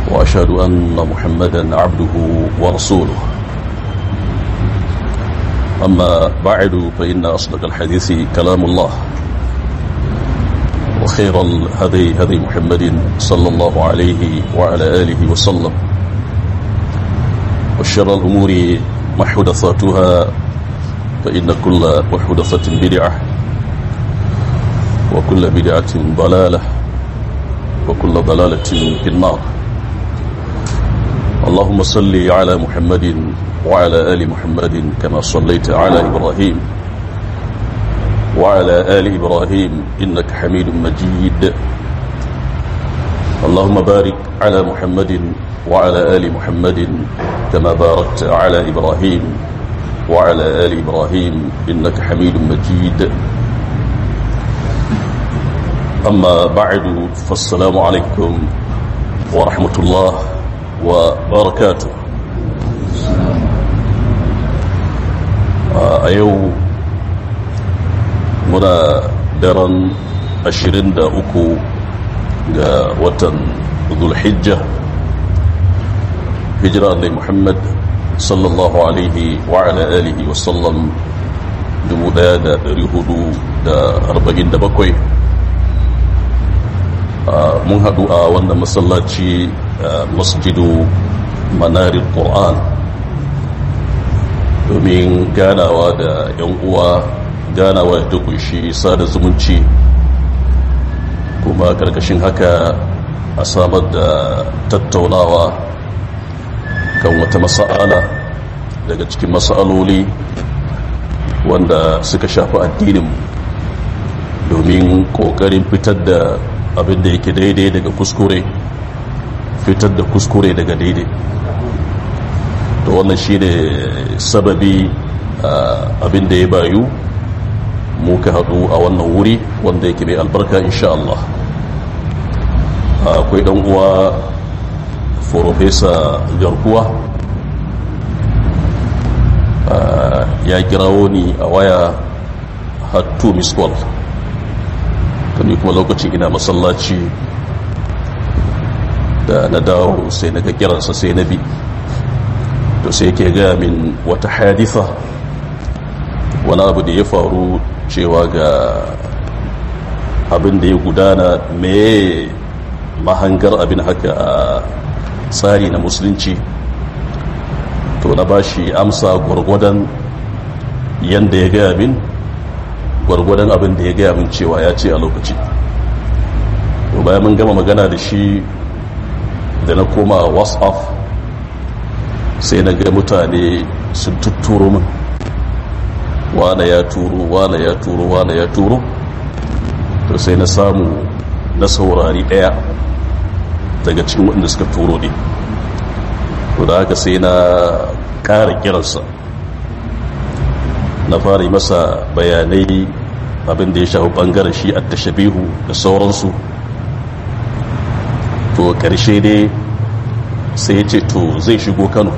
وأشهد أن محمدا عبده ورسوله أما بعد فإن أصدق الحديث كلام الله وخير الهدي هدي محمد صلى الله عليه وعلى آله وسلم وشر الأمور محدثاتها فإن كل محدثة بدعة وكل بدعة ضلالة وكل ضلالة في النار اللهم صل على محمد وعلى آل محمد كما صليت على إبراهيم وعلى آل إبراهيم إنك حميد مجيد اللهم بارك على محمد وعلى آل محمد كما باركت على إبراهيم وعلى آل إبراهيم إنك حميد مجيد أما بعد فالسلام عليكم ورحمة الله وبركاته a yau muna daren 23 ga watan zulhijja hijira da muhammad sallallahu alaihi wa ala alihi wasallam 1447 mun haɗu a wannan masallaci masjidu manarin ƙoran domin ganawa da 'yan uwa ganawa da kunshi sada zumunci kuma karkashin haka a samar da tattaunawa kan wata masa'ala daga cikin masa'aloli wanda suka shafi addinin domin kokarin fitar da abin da yake daidai daga kuskure fitar da kuskure daga daidai to wannan shi ne sababi abin da ya bayu muka haɗu a wannan wuri wanda yake mai albarka insha Allah akwai ɗan uwa Profesa garkuwa ya kirawo ni a waya hattu miskwal kani kuma lokacin ina masallaci da na dawo sai na ga kiransa sai na bi to sai ke gaya min wata haditha wani abu da ya faru cewa ga abin da ya gudana mai mahangar abin haka a tsari na musulunci to na bashi amsa gwargwadon yadda ya gaya min gwargwadon abin da ya gaya min cewa ya ce a lokaci to bayan mun gama magana da shi da na koma whatsapp sai na ga mutane sun tutturo min wane ya turo wane ya turo wane ya turo to sai na samu na saurari daya daga cikin waɗanda suka turo ne to da haka sai na ƙara kiransa na fara yi masa bayanai abin da ya shafi ɓangaren shi a tashabihu da sauransu to ƙarshe dai sai ya ce to zai shigo kano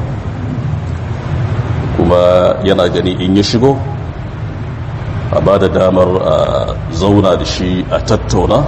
kuma yana gani in ya shigo a ba da damar a zauna da shi a tattauna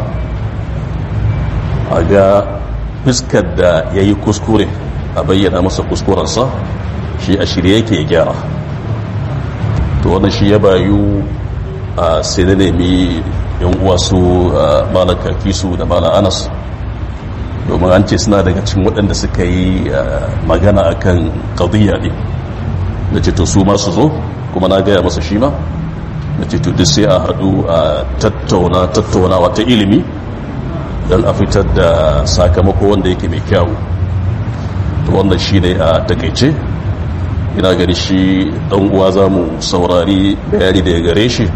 a ga fuskar da ya yi kuskure a bayyana masa kuskurensa shi a shirye yake ya gyara to wannan shi ya bayu a sai na nemi yan uwa su malaka kisu da mala anas domin an ce suna daga cikin waɗanda suka yi magana akan ƙadiyya ne da ce to su masu zo kuma na gaya masa shi ma da ce to duk sai a haɗu a tattauna tattaunawa ta ilimi don a fitar da sakamako wanda yake mai kyawu to wannan shi ne a takaice ina gani shi ɗan uwa za mu saurari bayani da ya gare shi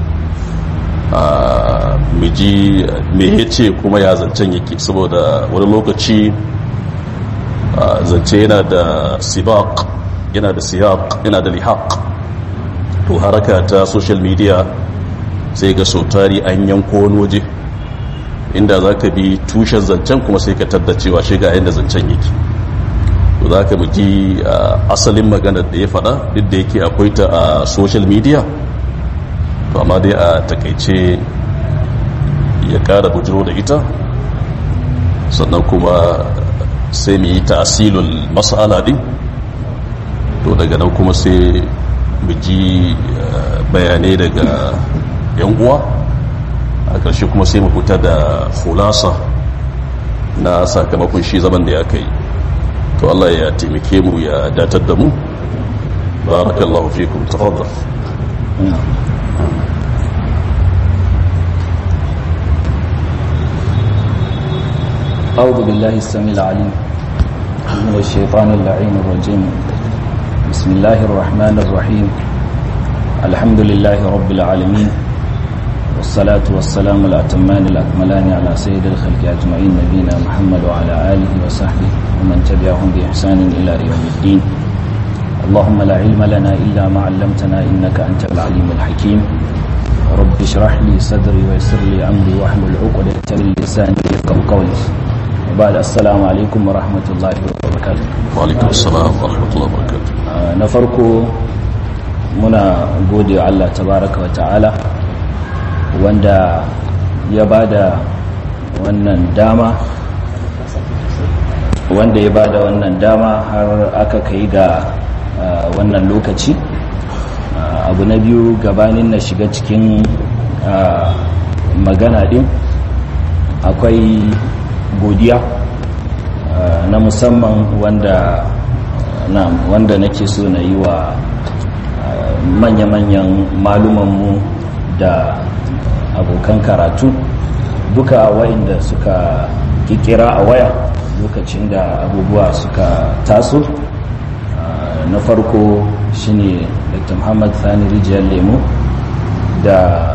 a miji me ya ce kuma ya zancen yake saboda wani lokaci zance yana da sibaq yana da siyaq yana da lihaq to haraka ta social media sai ga sautari an yanko wani waje inda za ka bi tushen zancen kuma sai ka taddacewa shiga yadda zancen yake to za ka ji asalin maganar da ya faɗa duk da yake akwai ta a social media to amma dai a takaice ya kara bujiro da ita sannan kuma sai mu yi ta'asilul mas'ala din to daga nan kuma sai mu ji bayanai daga yan uwa a ƙarshe kuma sai mu fita da hulasa na sakamakon shi zaman da ya kai to Allah ya taimake mu ya datar da mu barakallahu fikum tafaddal أعوذ بالله السميع العليم من الشيطان اللعين الرجيم بسم الله الرحمن الرحيم الحمد لله رب العالمين والصلاة والسلام الأتمان الأكملان على سيد الخلق أجمعين نبينا محمد وعلى آله وصحبه ومن تبعهم بإحسان إلى يوم الدين اللهم لا علم لنا إلا ما علمتنا إنك أنت العليم الحكيم رب اشرح لي صدري ويسر لي أمري واحلل عقدة من لساني يفقهوا قولي وبعد السلام عليكم ورحمة الله وبركاته وعليكم السلام ورحمة الله وبركاته na farko muna gode wa Allah tabaraka wa ta'ala wanda ya bada wannan dama wanda ya bada wannan dama har aka kai ga wannan lokaci abu na biyu gabanin na shiga cikin magana din akwai godiya na musamman wanda na wanda nake so na yi wa manya-manyan malumanmu da abokan karatu duka wa'inda suka kikira a waya lokacin da abubuwa suka taso na farko shine dr muhammad sani rijiyar lemo da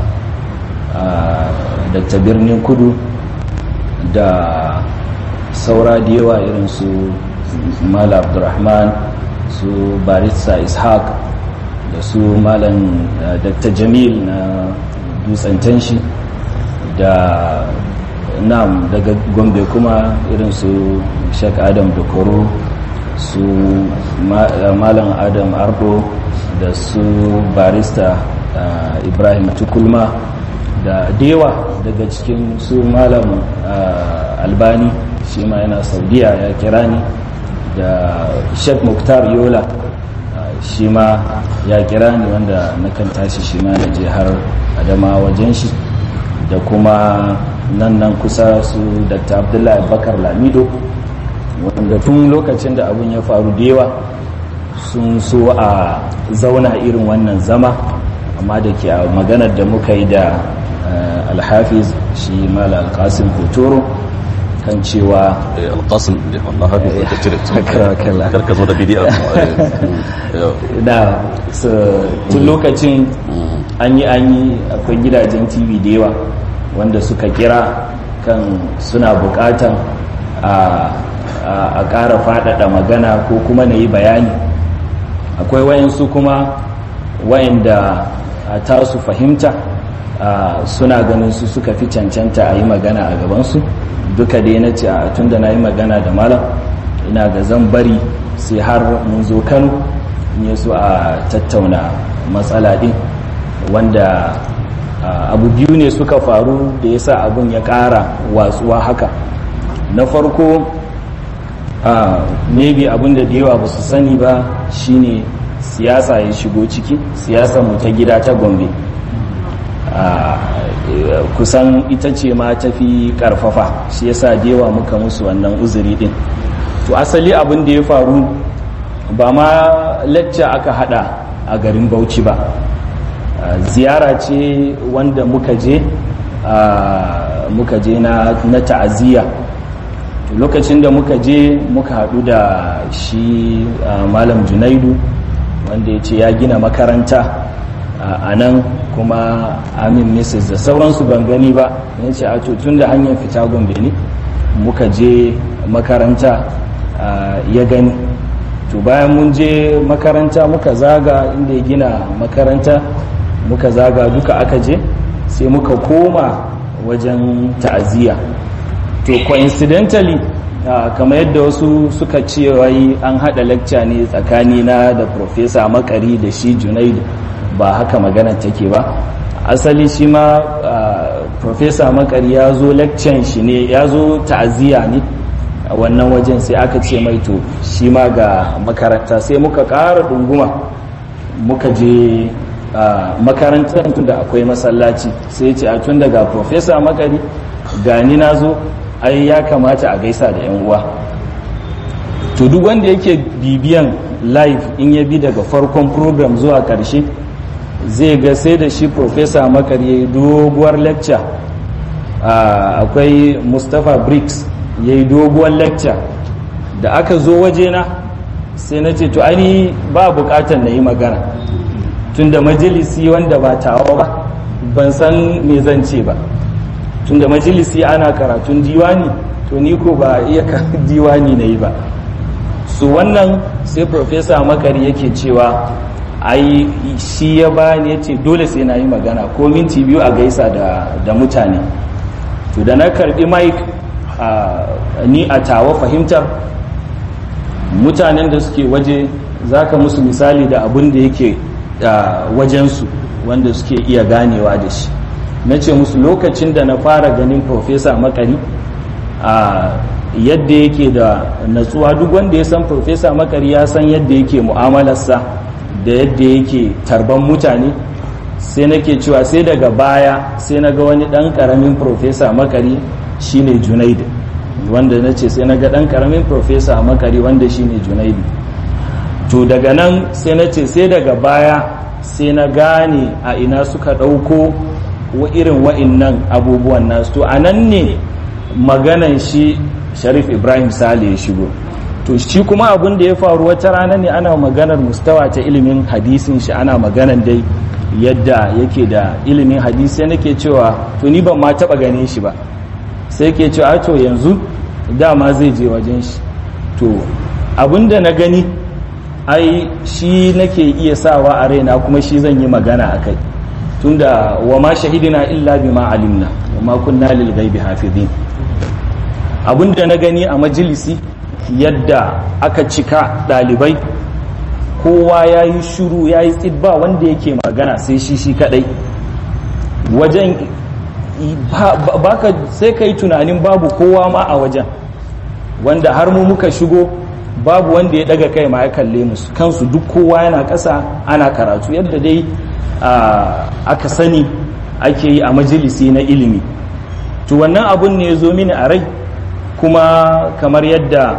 dr birnin kudu da saura da yawa irin su mala abdurrahman su barista ishaq da su malam dr jamil na dutsen tanshi da nam daga gombe kuma irin su shek adam dokoro su malam adam ardo da su barista ibrahim tukulma da dewa daga cikin su malam albani shi ma yana saudiya ya kira ni da sheikh muktar yola shi ma ya kira ni wanda na kan tashi shi ma na je har adama wajen shi da kuma nan nan kusa su dr abdullahi bakar lamido wanda tun lokacin da abun ya faru da yawa sun so a zauna irin wannan zama amma da ke a maganar da muka yi da alhafiz shi mala alkasim hotoro kan cewa alkasim da wannan hafiz da cire karka zo da bidiyar da tun lokacin an yi an yi akwai gidajen tv da yawa wanda suka kira kan suna bukatan a ƙara faɗaɗa magana ko kuma na yi bayani akwai wayansu kuma wayanda a tasu fahimta suna ganin su suka fi cancanta a yi magana a gabansu duka dai na ce a tun da na yi magana da malam ina ga zan bari sai har mun zo kano in yi su a tattauna matsala ɗin wanda abu biyu ne suka faru da ya sa abin ya ƙara watsuwa haka na farko maybe abin da da yawa ba su sani ba shine siyasa ya shigo ciki siyasa mu ta gida ta gombe kusan ita ce ma tafi karfafa shi yasa da yawa muka musu wannan uzuri din to asali abin da ya faru ba ma lacca aka hada a garin bauchi ba ziyara ce wanda muka je muka je na ta'aziyya lokacin da muka je muka haɗu da shi malam junaidu wanda ya ce ya gina makaranta a nan kuma amin mrs da sauransu ban gani ba ya ce a tun da hanyar fita gombe ne muka je makaranta ya gani to bayan mun je makaranta muka zaga inda ya gina makaranta muka zaga duka aka je sai muka koma wajen ta'aziyya to coincidentally uh, kamar yadda wasu suka ce wai an hada lecture ne tsakani na da professor makari da shi junaidu ba haka magana take ba asali shi ma uh, professor makari ya zo lecture shi ne ya zo ta'aziyya ne wannan wajen sai aka ce mai to shi ma ga makaranta sai muka ƙara ɗunguma muka je makarantar da akwai masallaci sai ce a tun daga profesa makari gani na zo ai ya kamata a gaisa da 'yan uwa to duk wanda yake bibiyan live in ya bi daga farkon program zuwa karshe zai ga sai da shi profesa makari ya yi doguwar lecture akwai mustapha briggs ya yi doguwar lecture da aka zo wajena sai na ce to ani ba bukatar na yi magana tun da majalisi wanda ba tawa ba ban san me zan ce ba tun da majalisi ana karatun diwani to ni ko ba iya diwani na yi ba su wannan sai profesa makari yake cewa ai shi ya bani ya ce dole sai na yi magana ko minti biyu a gaisa da mutane to da na karbi mike ni a tawa fahimtar mutanen da suke waje za ka musu misali da abin da yake wajensu wanda suke iya ganewa da shi na ce musu lokacin da na fara ganin profesa makari a yadda yake da natsuwa duk wanda ya san profesa makari ya san yadda yake mu'amalarsa da yadda yake tarban mutane sai nake cewa sai daga baya sai na ga wani dan karamin profesa makari shine junaid wanda na ce sai na ga dan karamin profesa makari wanda shine junaid to daga nan sai na ce sai daga baya sai na gane a ina suka ɗauko wa irin wa'innan abubuwan nasu to a nan ne maganan shi sharif ibrahim sale ya shigo to shi kuma abin da ya faru wata rana ne ana maganar mustawa ta ilimin hadisin shi ana maganan dai yadda yake da ilimin hadisi nake cewa to ni ban ma taba gane shi ba sai ke cewa to yanzu dama zai je wajen shi to abin da na gani ai shi nake iya sawa a raina kuma shi zan yi magana a kai tunda wa ma shahidina illa bima alimna wa ma kunna lil ghaibi hafizin abinda na gani a majalisi yadda aka cika dalibai kowa ya yi shuru ya yi tsibba wanda yake magana sai shi shi kadai wajen baka sai ka yi tunanin babu kowa ma a wajen wanda har mu muka shigo babu wanda ya daga kai ma ya kalle musu kansu duk kowa yana ƙasa ana karatu yadda dai aka sani ake yi a majalisi na ilimi to wannan abun ne ya zo mini a rai kuma kamar yadda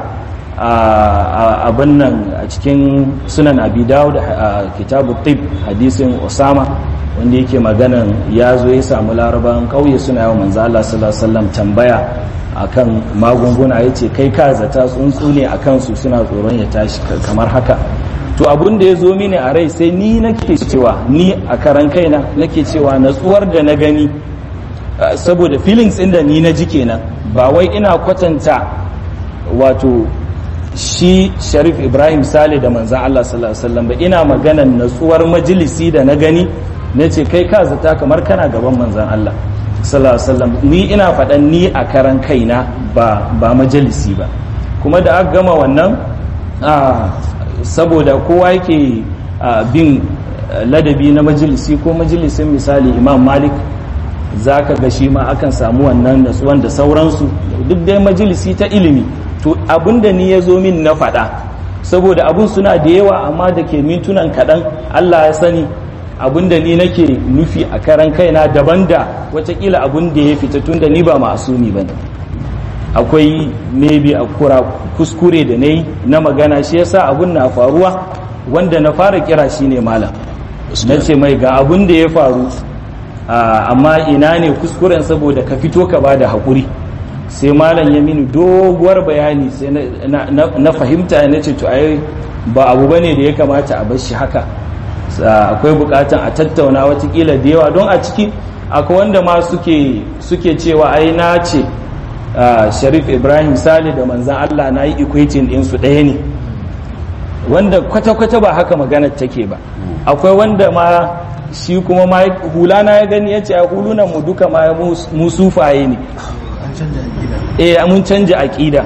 abin nan a cikin sunan abi dawud a kitabu tib hadisin osama wanda yake maganan ya zo ya samu laraban kauye suna yawan manzo Allah sallallahu alaihi wasallam tambaya akan magunguna yace kai ka zata tsuntsu ne akan su suna tsoron ya tashi kamar haka to abun da ya zo mini a rai sai ni nake cewa ni a karan kaina nake cewa natsuwar da na gani saboda feelings ɗin da ni na ji kenan ba wai ina kwatanta wato shi sharif ibrahim sale da manzan allah sallallahu alaihi wasallam ba ina maganan natsuwar majalisi da na gani na ce kai ka zata kamar kana gaban manzan allah sallallahu alaihi wasallam ni ina faɗan ni a karan kaina ba ba majalisi ba kuma da aka gama wannan saboda kowa yake bin ladabi na majalisi ko majalisin misali imam malik za ka ga shi ma akan samu wannan natsuwan da sauransu duk dai majalisi ta ilimi to abinda ni ya zo min na faɗa saboda abun suna da yawa amma da ke mintunan kaɗan allah ya sani abinda ni nake nufi a karan kaina daban da watakila abun da ya fita tun da ni ba ma'asumi ba ne akwai maybe a kura kuskure da na yi na magana shi yasa abun na faruwa wanda na fara kira shi ne malam na ce mai ga abun da ya faru amma ina ne kuskuren saboda ka fito ka ba da haƙuri sai malam ya mini doguwar bayani sai na fahimta na ce to ai ba abu bane da ya kamata a bar shi haka akwai bukatan a tattauna watakila da yawa don a ciki akwai wanda ma suke cewa ai na ce sharif ibrahim sale da manzan allah na yi equating ɗinsu ɗaya ne wanda kwata-kwata ba haka maganar take ba akwai wanda ma shi kuma ma hula na ya gani ya ce a hulunan mu duka ma mu sufaye ne eh mun canja aƙida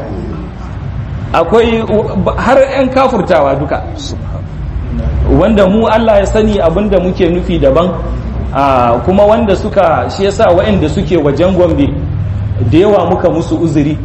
akwai har 'yan kafurtawa duka wanda mu Allah ya sani abinda muke nufi daban kuma wanda suka shi yasa waɗanda suke wajen gombe da yawa muka musu uzuri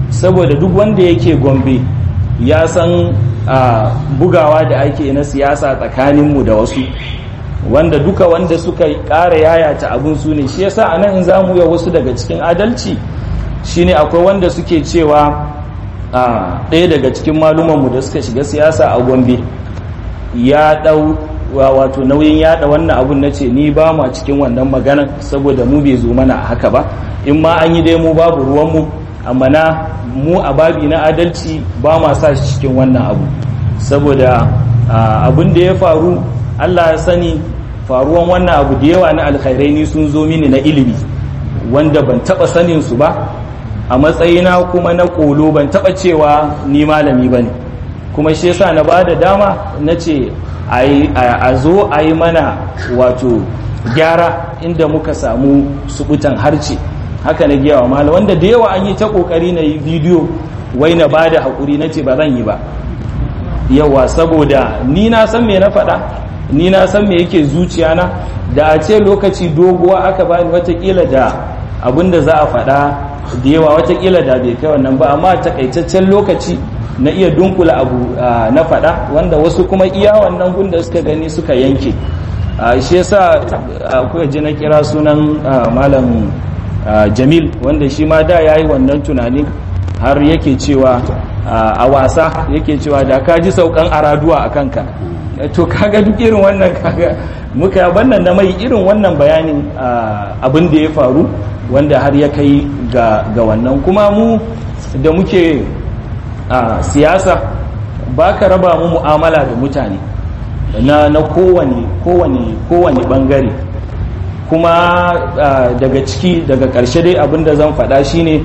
saboda duk wanda yake gombe ya san bugawa da ake na siyasa tsakaninmu da wasu wanda duka wanda suka ƙara yayata abin su ne shi yasa a nan in za mu yi wasu daga cikin adalci shine akwai wanda suke cewa ɗaya daga cikin malumanmu da suka shiga siyasa a gombe ya ɗau wato nauyin yada wannan abun na ce ni ba ma cikin wannan maganan saboda mu bai zo mana haka ba in ma an yi dai mu babu ruwanmu amma na mu a babi na adalci ba ma sa shi cikin wannan abu saboda abin da ya faru allah ya sani faruwan wannan abu da yawa na alkhairai ni sun zo mini na ilimi wanda ban taba sanin su ba a matsayina kuma na kolo ban taba cewa ni malami ba ne kuma shi yasa na ba da dama na ce a zo a yi mana wato gyara inda muka samu subutan harce haka na giyawa malam wanda da yawa an yi ta kokari na yi bidiyo wai na ba da haƙuri na ce ba zan yi ba yawa saboda ni na san me na faɗa ni na san me yake zuciyana da a ce lokaci doguwa aka bani watakila da abin da za a faɗa da yawa watakila da bai kai wannan ba amma takaitaccen lokaci na iya dunkula abu na faɗa wanda wasu kuma iya wannan gunda suka gani suka yanke shi yasa akwai ji na kira sunan malam jamil wanda shi ma da ya yi wannan tunanin har yake cewa a wasa yake cewa da ka ji saukan araduwa a kanka to kaga duk irin wannan kaga muka bannan na mai irin wannan bayanin abin da ya faru wanda har ya kai ga wannan kuma mu da muke siyasa ba ka raba mu mu'amala da mutane na na kowane kowane kowane bangare kuma daga ciki daga ƙarshe dai abin da zan faɗa shine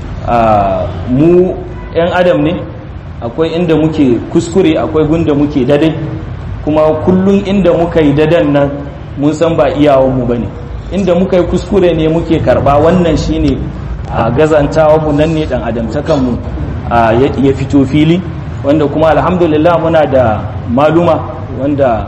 mu 'yan adam ne akwai inda muke kuskure akwai gunda muke dade kuma kullum inda muka yi dadan nan mun san ba iyawanmu ba ne inda muka yi kuskure ne muke karba wannan shine a gazantawanmu nan ne dan adamtakanmu ya fito fili wanda kuma alhamdulillah muna da maluma wanda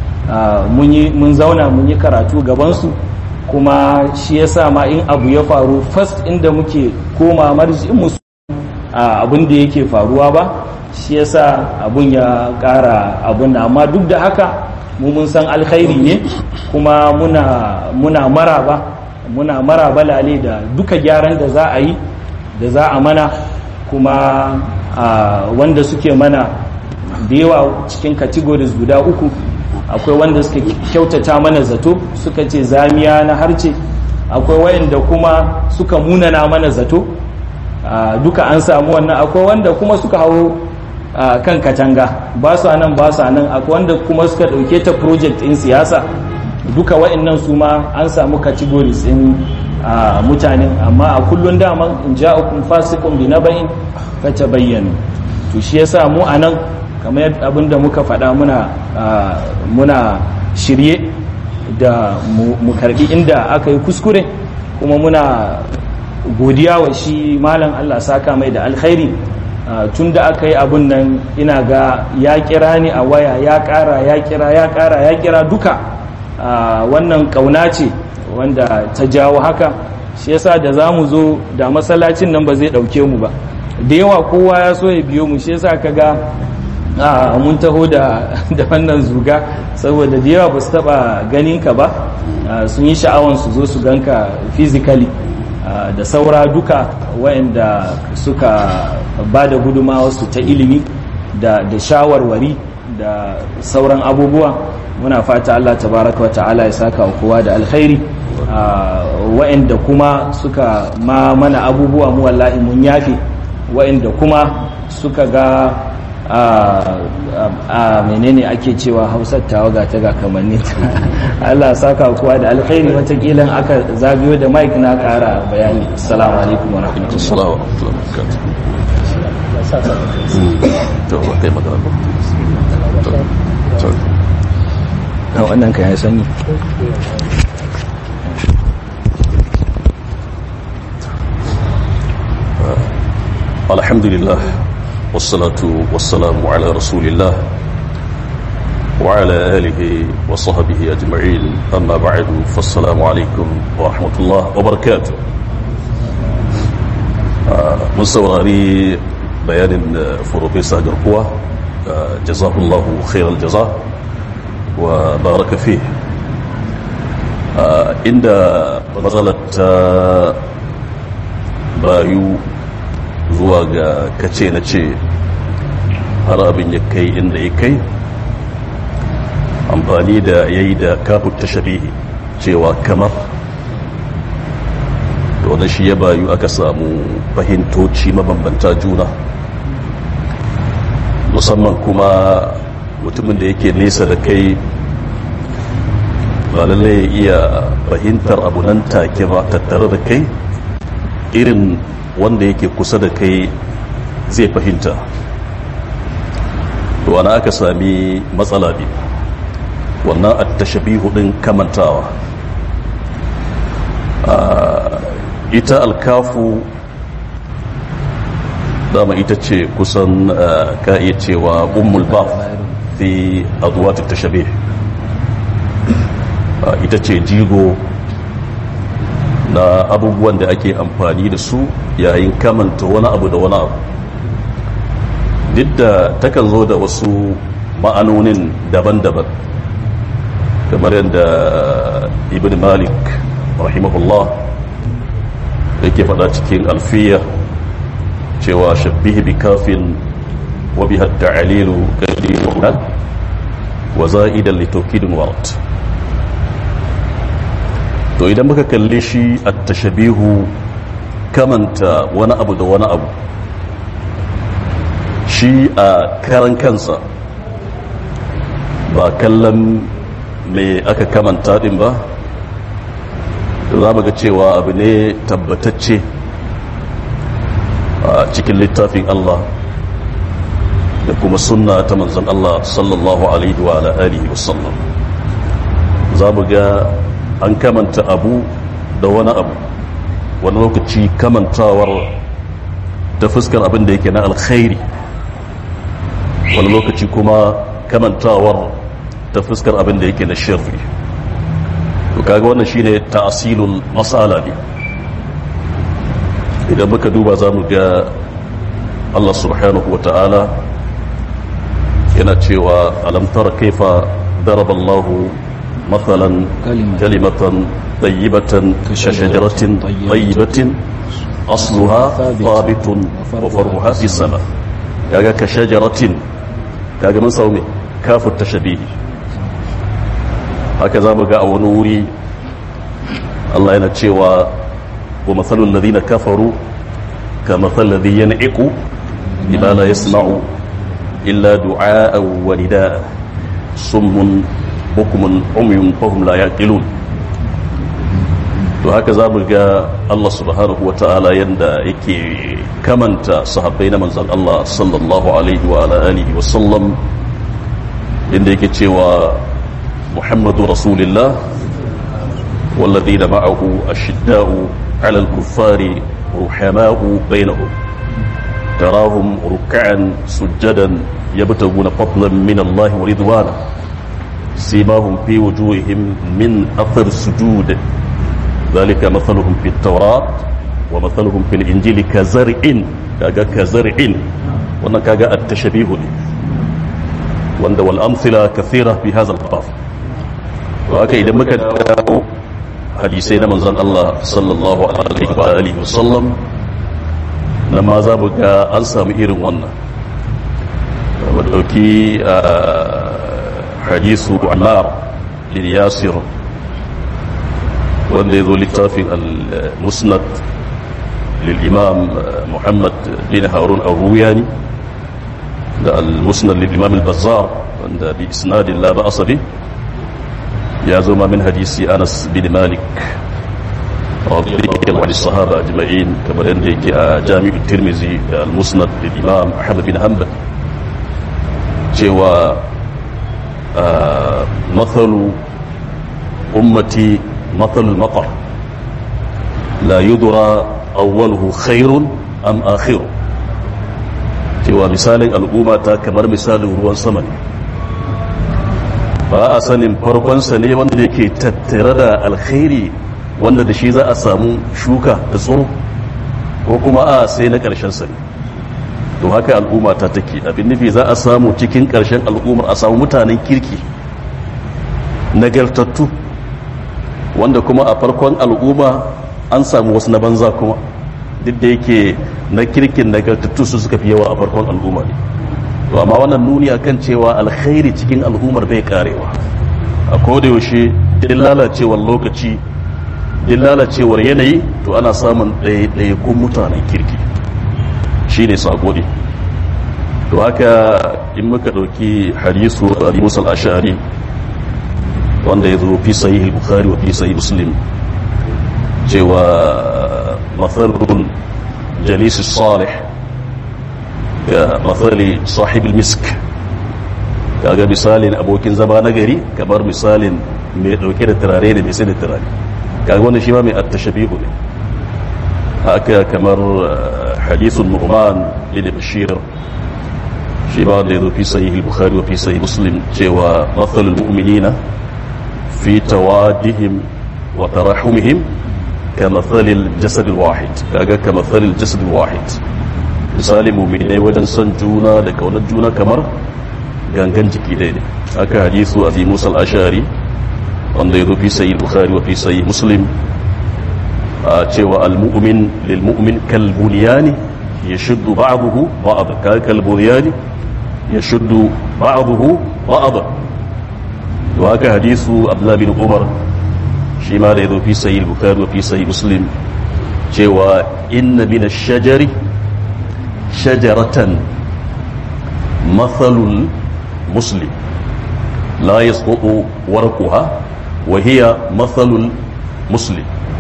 mun zauna mun yi karatu gabansu kuma shi yasa ma in abu ya faru first inda muke koma marji'in musu abin da yake faruwa ba shi yasa abun ya kara abun da amma duk da haka mu mun san alkhairi ne kuma muna muna maraba muna maraba lale da duka gyaran da za a yi da za a mana kuma wanda suke mana da yawa cikin categories guda uku akwai wanda suka kyautata mana zato suka ce zamiya na harce akwai wayanda kuma suka munana mana zato duka an samu wannan akwai wanda kuma suka hau kan katanga ba su nan ba su nan akwai wanda kuma suka dauke ta project in siyasa duka wa'annan su ma an samu categories in mutanen amma a kullun daman in ja'akum fasiqun bi naba'in fatabayyanu to shi yasa mu anan kamar abinda muka faɗa muna muna shirye da mu karbi inda aka yi kuskure kuma muna godiya wa shi malam Allah saka mai da alkhairi tun da aka yi abun nan ina ga ya kira ni a waya ya kara ya kira ya kara ya kira duka wannan kauna ce wanda ta jawo haka shi yasa da za mu zo da masallacin nan ba zai dauke mu ba da yawa kowa ya so ya biyo mu shi yasa ka ga mun taho da wannan zuga saboda da yawa ba su taba ganin ka ba sun yi sha'awan su zo su ganka physically da saura duka waɗanda suka ba da su ta ilimi da shawarwari da sauran abubuwa muna fata Allah tabaraka wa ta'ala ya saka wa kowa da alkhairi waɗanda kuma suka ma mana abubuwa mu wallahi mun yafe waɗanda kuma suka ga a menene ake cewa hausar tawa ga ta ga kamanni Allah saka kowa da alkhairi watakila aka zagayo da mike na kara bayani assalamu alaikum wa rahmatullahi wa na wannan kan ya sanyi alhamdulillah والصلاة والسلام على رسول الله وعلى آله وصحبه أجمعين أما بعد فالسلام عليكم ورحمة الله وبركاته mun saurari bayanin farofesa garkuwa jazahullahu khairal jaza wa baraka fi inda matsalar ta bayu zuwa ga kace na ce har abin ya kai inda ya kai amfani da ya yi da kafin tashabihi cewa kamar da shi ya bayu aka samu fahimtoci mabambanta juna musamman kuma mutumin da yake nesa da kai ba lallai ya iya fahimtar abu nan take ba tattare da kai irin wanda yake kusa da kai zai fahimta wani aka sami matsala ne wannan attashabihu din kamantawa ita alkafu dama ita ce kusan ka iya cewa ummul baf fi aduwat tashabih ita ce jigo na abubuwan da ake amfani da su yayin kamanta wani abu da wani abu duk da takan zo da wasu ma'anonin daban-daban kamar yadda ibn malik rahimahullah yake faɗa cikin alfiya cewa shabbihi bi kafin wa bi hatta alilu kadiru wa za'idan li tawkidin wart to idan muka kalle shi at-tashabihu kamanta wani abu da wani abu shi a karan kansa ba kallon me aka kamanta din ba za mu ga cewa abu ne tabbatacce a cikin littafin Allah da kuma sunna ta manzon Allah sallallahu alaihi wa alihi wasallam za mu ga an kamanta abu da wani abu wani lokaci kamantawar ta fuskar abin da yake na alkhairi wani lokaci kuma kamantawar ta fuskar abin da yake na shirri to kaga wannan shine ta'silul masala ne idan muka duba za mu ga Allah subhanahu wa ta'ala yana cewa alam tara kaifa daraba Allahu مثلا كلمة طيبة كشجرة طيبة أصلها ثابت وفرعها في السماء كاغا كشجرة كاغا من صومي كاف التشبيه هكذا بقى ونوري الله ينتشيوا ومثل الذين كفروا كمثل الذي ينعق بما لا يسمع إلا دعاء ونداء صم bukumun umyun fahum la yaqilun to haka za mu ga Allah subhanahu wa ta'ala yanda yake kamanta sahabbai na manzon Allah sallallahu alaihi wa ala alihi wa sallam inda yake cewa Muhammadu Rasulullah والذين معه أشداء على الكفار رحماء بينهم تراهم ركعا سجدا يبتغون فضلا من الله ورضوانه سيماهم في وجوههم من أثر السجود ذلك مثلهم في التوراة ومثلهم في الإنجيل كزرع كاجا كزرع وانا كاجا التشبيه لي وانا والأمثلة كثيرة في هذا الباب وهكا إذا مكان حديثين من زن الله صلى الله عليه وآله وسلم لما زابك أنسى مئر وانا ودوكي حديث عمار بن ياسر wanda ya zo littafin al-musnad lil-imam muhammad bin harun al-ruyani da al-musnad lil-imam al-bazzar wanda bi isnadin la ba'asa bi ya zo ma min hadisi anas bin malik radiyallahu anhu sahaba ajma'in kamar yadda yake a jami'u tirmizi da al-musnad lil-imam ahmad bin hanbal cewa مثل أمتي مثل المطر لا يدرى أوله خير أم آخره cewa misalin al'umma ta kamar misalin ruwan sama ne ba a sanin farkonsa ne wanda yake tattare da alkhairi wanda da shi za a samu shuka da tsoro ko kuma a sai na ƙarshen sa ne to haka al'umma ta take abin nufi za a samu cikin ƙarshen al'ummar a samu mutanen kirki nagartattu wanda kuma a farkon al'umma an samu wasu na banza kuma duk da yake na kirkin nagartattu su suka fi yawa a farkon al'umma ne to amma wannan nuni akan cewa alkhairi cikin al'ummar bai karewa a koda yaushe din lalacewar lokaci din lalacewar yanayi to ana samun ɗaiɗaikun mutanen kirki shi ne sako ne to haka in muka ɗauki hadisu a musa al'ashari wanda ya zo fi sayi bukhari wa fi sayi muslim cewa matsalin jalisi salih ga matsali sahibul misk kaga misalin abokin zama na gari kamar misalin mai dauke da turare da mai sai da turare kaga wannan shi ma mai attashabihu ne haka kamar hadithun nu'man bin bashir shi ba da yazo fi sahih al-bukhari wa fi sahih muslim cewa mathalul mu'minina fi tawadihim wa tarahumihim كمثل الجسد الواحد kaga كمثل الجسد الواحد misali mu'minai wajen son juna da kaunar juna kamar gangan jiki ɗaya ne aka hadisu abi musa al-ashari wanda ya zo fi sayi bukhari wa fi sayi muslim a cewa al-mu'min lil mu'min kal bunyani yashuddu ba'dahu ba'd ka kal bunyani yashuddu ba'dahu ba'd to haka hadisu abdullah bin umar shi ma da ya zo fi sayi bukhari wa fi sayi muslim cewa inna min ash-shajari shajaratan mathalul muslim la yasqutu warquha wa hiya mathalul muslim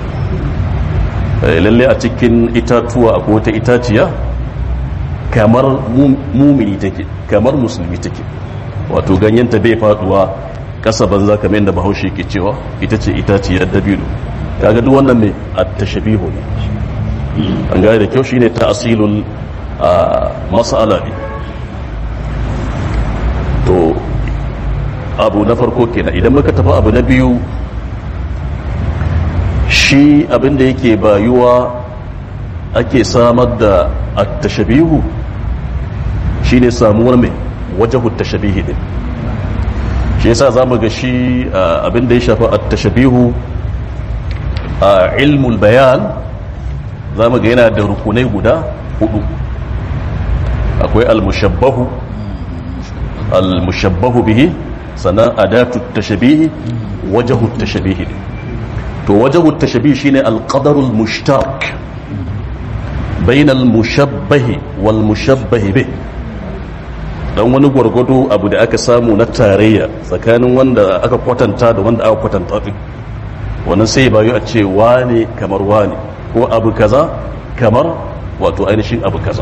lalle a cikin itatuwa akwai wata itaciya kamar mumini take kamar musulmi take wato ganyenta bai faduwa kasa banza kamar yadda bahaushe ke cewa ita ce itaciyar dabino kaga duk wannan ne at-tashbihu ne an gane da kyau shine ta'silul mas'ala ne to abu na farko kenan idan muka tafi abu na biyu shi abinda yake bayuwa ake samar da at-tashbihu shine samuwar mai wajahu tashabihi din shi yasa zamu ga shi abinda ya shafi at-tashbihu a ilmul bayan zamu ga yana da rukunai guda hudu akwai al-mushabbahu al-mushabbahu bihi sannan adatu tashabihi wajahu tashabihi to wajahu tashabihi shine al-qadar al-mushtarak bain al-mushabbahi wal mushabbahi bih dan wani gwargwado abu da aka samu na tarayya tsakanin wanda aka kwatanta da wanda aka kwatanta din wannan sai bayu a ce wane kamar wane ko abu kaza kamar wato ainihin abu kaza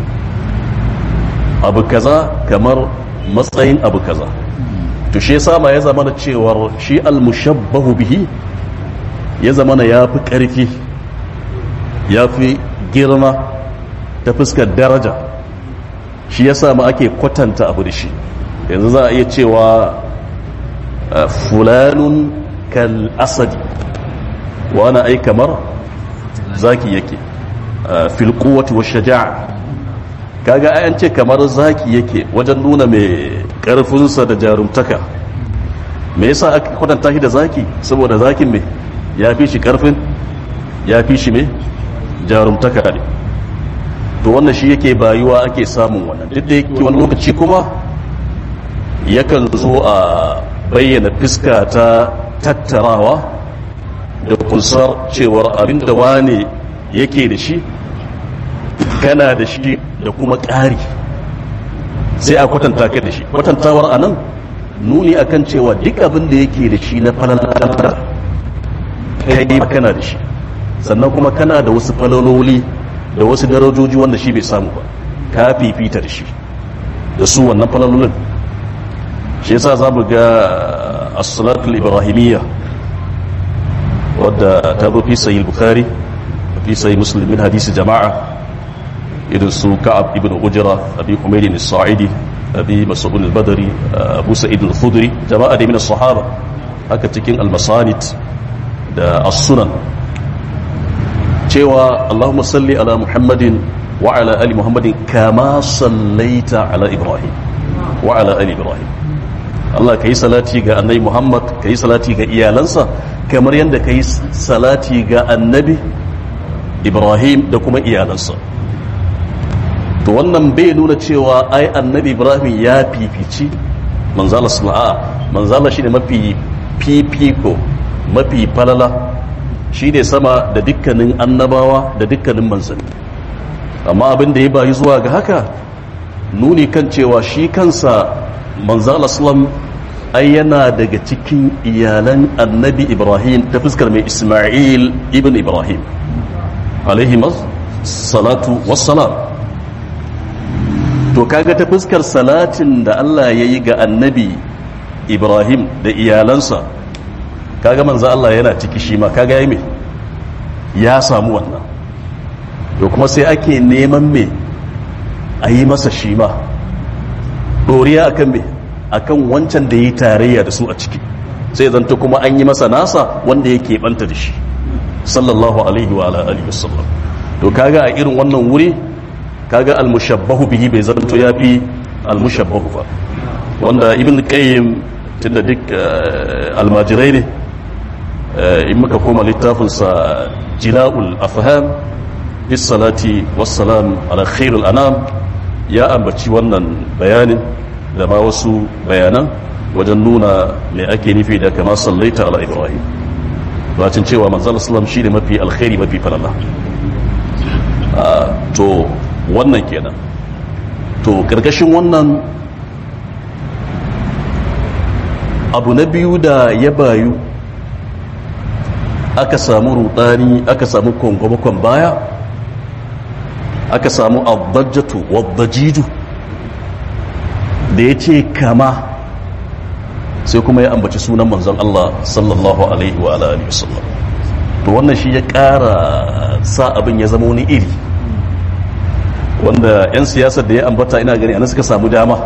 abu kaza kamar matsayin abu kaza to shi yasa ma ya zama da cewar shi al-mushabbahu bihi ya zama na yafi karfi yafi girma ta fuskar daraja shi yasa ma ake kwatanta abu da shi yanzu za a iya cewa fulanun kal asadi wani ai kamar zaki yake fil quwwati wash shaja'a kaga ayan ce kamar zaki yake wajen nuna mai karfinsa da jarumtaka me yasa aka kwatanta shi da zaki saboda zakin me ya fi shi karfin ya fi shi me jarumtaka ne to wannan shi yake bayuwa ake samun wannan duk da yake wani lokaci kuma yakan zo a bayyana fiska ta tattarawa da kunsar cewar abinda wane yake da shi kana da shi da kuma ƙari sai a kwatanta ka da shi kwatantawar a nan nuni akan cewa duk abin da yake da shi na falalar kai kana da shi sannan kuma kana da wasu falaloli da wasu darajoji wanda shi bai samu ba ka fifita da shi da su wannan falalolin shi yasa za mu ga as-salatul ibrahimiyya wadda ta zo fi sahih bukhari fi sahih muslim min hadisi jama'a irin su ka'ab ibn ujra abi humayd as-sa'idi abi mas'ud al-badri abu sa'id al-khudri jama'a da min as-sahaba haka cikin al-masanid da as-sunan cewa Allahumma salli ala Muhammadin wa ala ali Muhammadin kama sallaita ala Ibrahim wa ala ali Ibrahim Allah ka yi salati ga annabi Muhammad ka yi salati ga iyalansa kamar yadda ka yi salati ga annabi Ibrahim da kuma iyalansa to wannan bai nuna cewa ai annabi Ibrahim ya fifici manzala sana'a manzala shi ne mafi fifiko mafi falala shi ne sama da dukkanin annabawa da dukkanin manzanni amma abin da ya bayi zuwa ga haka nuni kan cewa shi kansa manzala salam ai yana daga cikin iyalan annabi ibrahim ta fuskar mai ismail ibn ibrahim alaihi salatu wassalam to kaga ta fuskar salatin da allah ya yi ga annabi ibrahim da iyalansa kaga manzo allah yana ciki shi ma kaga ya mai ya samu wannan to kuma sai ake neman me a yi masa shi ma ɗoriya akan me akan wancan da ya yi tarayya da su a ciki sai zanta kuma an yi masa nasa wanda ya keɓanta da shi sallallahu alaihi wa alihi wasallam to kaga a irin wannan wuri kaga almushabbahu bihi bai zanto ya fi almushabbahu ba wanda ibn qayyim tunda duk almajirai ne in muka koma littafinsa jila'ul afham bis salati wassalam ala khairul anam ya ambaci wannan bayanin da ma wasu bayanan wajen nuna me ake nufi da kama sallaita ala ibrahim bacin cewa manzal islam shi ne mafi alkhairi mafi falala to wannan kenan to karkashin wannan abu na biyu da ya bayu aka samu rudani aka samu kwangwamakon baya aka samu abdajjatu wadajiju da ya ce kama sai kuma ya ambaci sunan manzon Allah sallallahu alaihi wa alihi wasallam to wannan shi ya ƙara sa abin ya zama wani iri wanda 'yan siyasar da ya ambata ina gani ana suka samu dama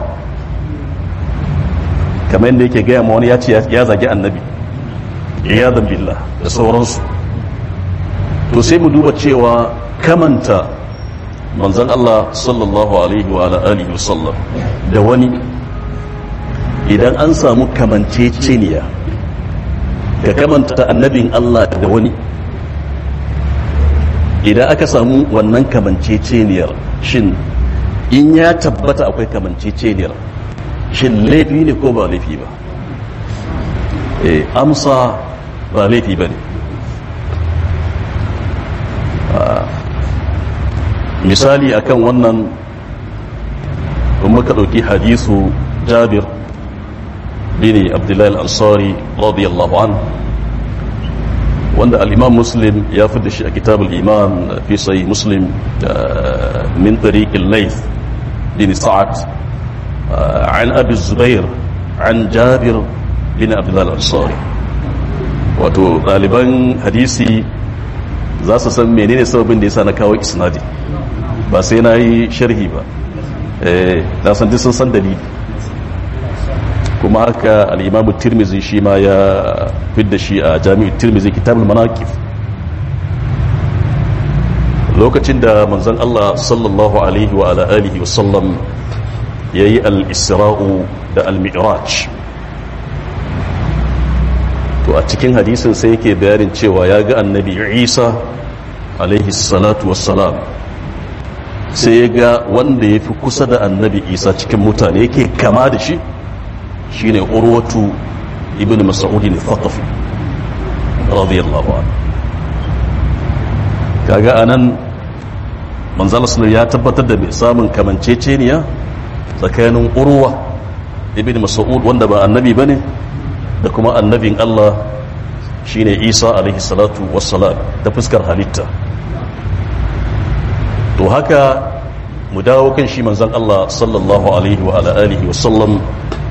kamar yadda yake gaya ma wani ya ce ya zagi annabi ya billah da sauransu to sai mu duba cewa kamanta manzon Allah sallallahu alaihi wa alihi wasallam da wani idan an samu kamanceceniya ka kamanta annabin Allah da wani idan aka samu wannan kamanceceniyar shin in ya tabbata akwai kamanceceniyar shin laifi ne ko ba laifi ba e, amsa ba laifi ba ne misali akan wannan muka ɗauki hadisu jabir bin abdullahi al-ansari radiyallahu an wanda al-imam muslim ya fi da shi a kitab al-iman fi sai muslim min tariq al-layth bin sa'ad an abi zubair an jabir bin abdullahi al-ansari wato ɗaliban hadisi za su san menene sababin da yasa na kawo isnadi ba sai na yi sharhi ba na san sun san dalili kuma haka al'imamu tirmizi shi ma ya fidda shi a jami'ar tirmizi kitabul manakif lokacin da manzon Allah sallallahu alaihi wa ala alihi wa sallam ya yi al-isra'u da al-mi'raj to a cikin hadisin sai yake bayanin cewa ya ga annabi isa alaihi salatu wassalam sai ya ga wanda ya fi kusa da annabi isa cikin mutane yake kama da shi shine urwatu ibn mas'udin thaqafi radiyallahu anhu kaga anan manzala sallallahu ya tabbatar da mai samun kamanceceniya tsakanin urwa ibn mas'ud wanda ba annabi bane da kuma annabin Allah shine Isa alaihi salatu wassalam ta fuskar halitta to haka mu dawo kan shi manzon Allah sallallahu alaihi wa ala alihi wa sallam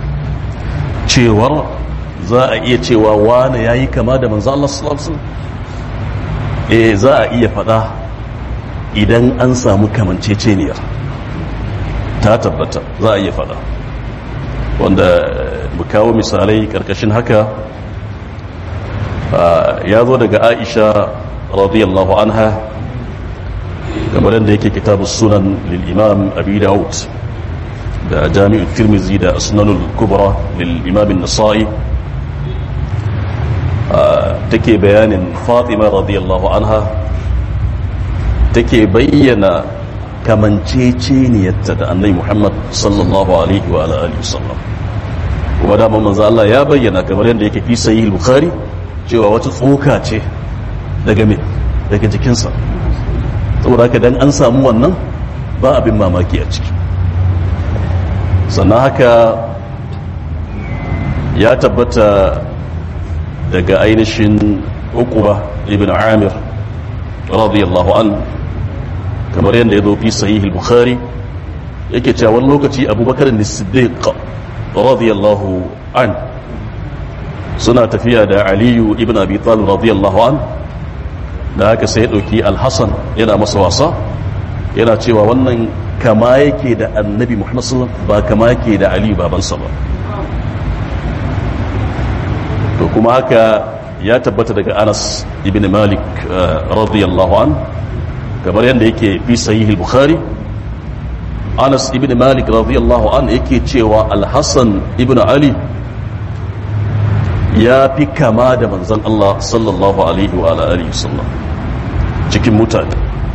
cewar za a iya cewa wane yayi kama da manzon Allah sallallahu alaihi wasallam eh za a iya fada idan an samu kamanceceniyar ta tabbata za a iya fada wanda mu kawo misalai karkashin haka ya zo daga Aisha radiyallahu anha kamar yadda yake kitabu sunan lil imam abi daud da jami'u tirmizi da sunanul kubra lil imam an-nasa'i take bayanin fatima radiyallahu anha take bayyana kamanceceniyarta da annabi muhammad sallallahu alaihi wa alihi wasallam kuma da manzo Allah ya bayyana kamar yadda yake fi sahih bukhari cewa wata tsoka ce daga me daga jikinsa saboda haka dan an samu wannan ba abin mamaki a ciki sannan haka ya tabbata daga ainihin uquba ibn amir radiyallahu an kamar yadda ya zo fi sahih bukhari yake cewa wani lokaci abubakar ne siddiq radiyallahu an suna tafiya da aliyu ibn abi talib radiyallahu an da haka sai ya ɗauki alhassan yana masa wasa yana cewa wannan kama yake da annabi muhammad sallam ba kama yake da aliyu babansa ba to kuma haka ya tabbata daga anas ibn malik radiyallahu an kamar yadda yake fi sahih bukhari anas ibn malik radiyallahu an yake cewa alhassan ibn ali ya fi kama da manzan Allah sallallahu alaihi wa alihi sallam cikin mutane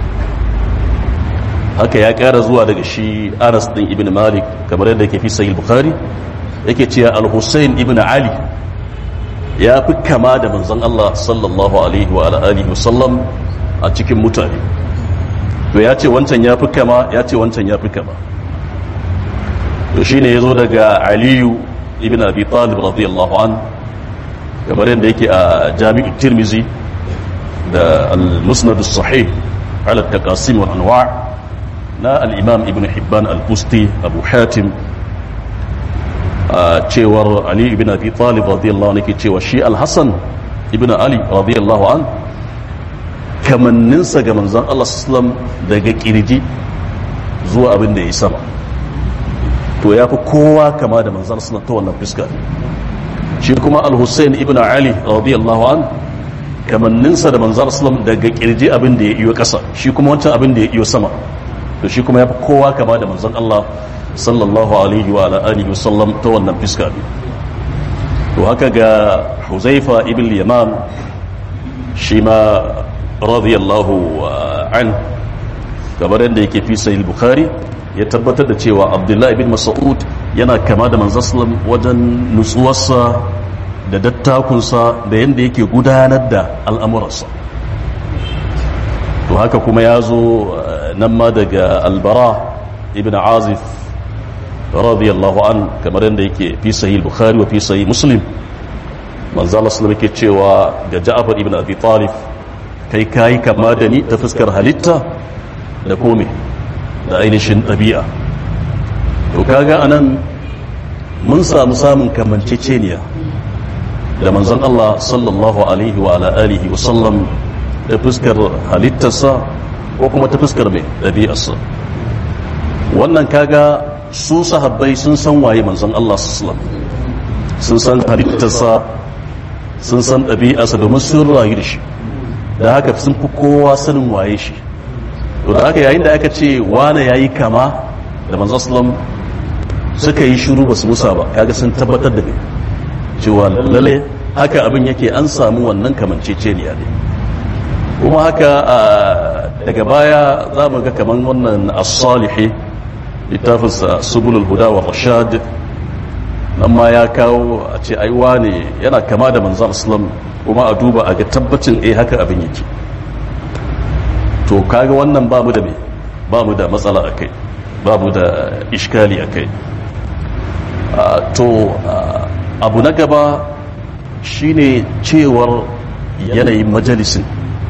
haka ya kara zuwa daga shi anas din ibn malik kamar yadda yake fi sahih bukhari yake cewa al-husayn ibn ali ya fi kama da manzan Allah sallallahu alaihi wa alihi sallam a cikin mutane to ya ce wancan ya fi kama ya ce wancan ya fi kama to shine yazo daga aliyu ibn abi talib radiyallahu anhu kamar yadda yake a jami'u tirmizi da al-musnad sahih ala taqasim wal anwa' na al-imam ibn hibban al-busti abu hatim a cewar ali ibn abi talib radiyallahu anhu cewa shi al-hasan ibn ali radiyallahu an kamanninsa ga manzon Allah sallallahu daga kirji zuwa abin da ya sama to ya fi kowa kama da manzon sallallahu ta wannan fuska shi kuma al-hussein ibn ali radiyallahu an kamanninsa da manzar islam daga kirji abin da ya iyo kasa shi kuma wancan abin da ya iyo sama to shi kuma ya fi kowa kama da manzan Allah sallallahu alaihi wa alihi wa sallam ta wannan fiska ne to haka ga huzaifa ibn yaman shi ma radiyallahu an kamar yadda yake fi sahih bukhari ya tabbatar da cewa abdullahi ibn mas'ud yana kama da manzan sallam wajen nutsuwarsa da dattakunsa da yadda yake gudanar da al'amuransa to haka kuma ya zo nan ma daga albara ibn azif radiyallahu an kamar yadda yake fi sahih bukhari wa fi sahih muslim manzala sallam yake cewa ga ja'far ibn abi talib kai kayi kama da ni ta fuskar halitta da kome da ainihin ɗabi'a to kaga anan mun samu samun kamanceceniya da manzon Allah sallallahu alaihi wa ala alihi wa sallam da fuskar halittarsa ko kuma ta fuskar mai ɗabi'arsa wannan kaga su sahabbai sun san waye manzon Allah sallallahu sun san halittarsa sun san ɗabi'arsa domin sun rayu da shi da haka sun fi kowa sanin waye shi to da haka yayin da aka ce wane yayi kama da manzon sallallahu suka yi shiru ba su musa ba kaga sun tabbatar da ne cewa lalle haka abin yake an samu wannan kamanceceniya ne kuma haka daga baya za mu ga kaman wannan as-salihi littafinsa subulul huda wa rashad nan ma ya kawo a ce ai wane yana kama da manzon islam kuma a duba a ga tabbacin eh haka abin yake to kaga wannan babu da me babu da matsala akai babu da iskali akai to abu na gaba shine cewar yanayin majalisin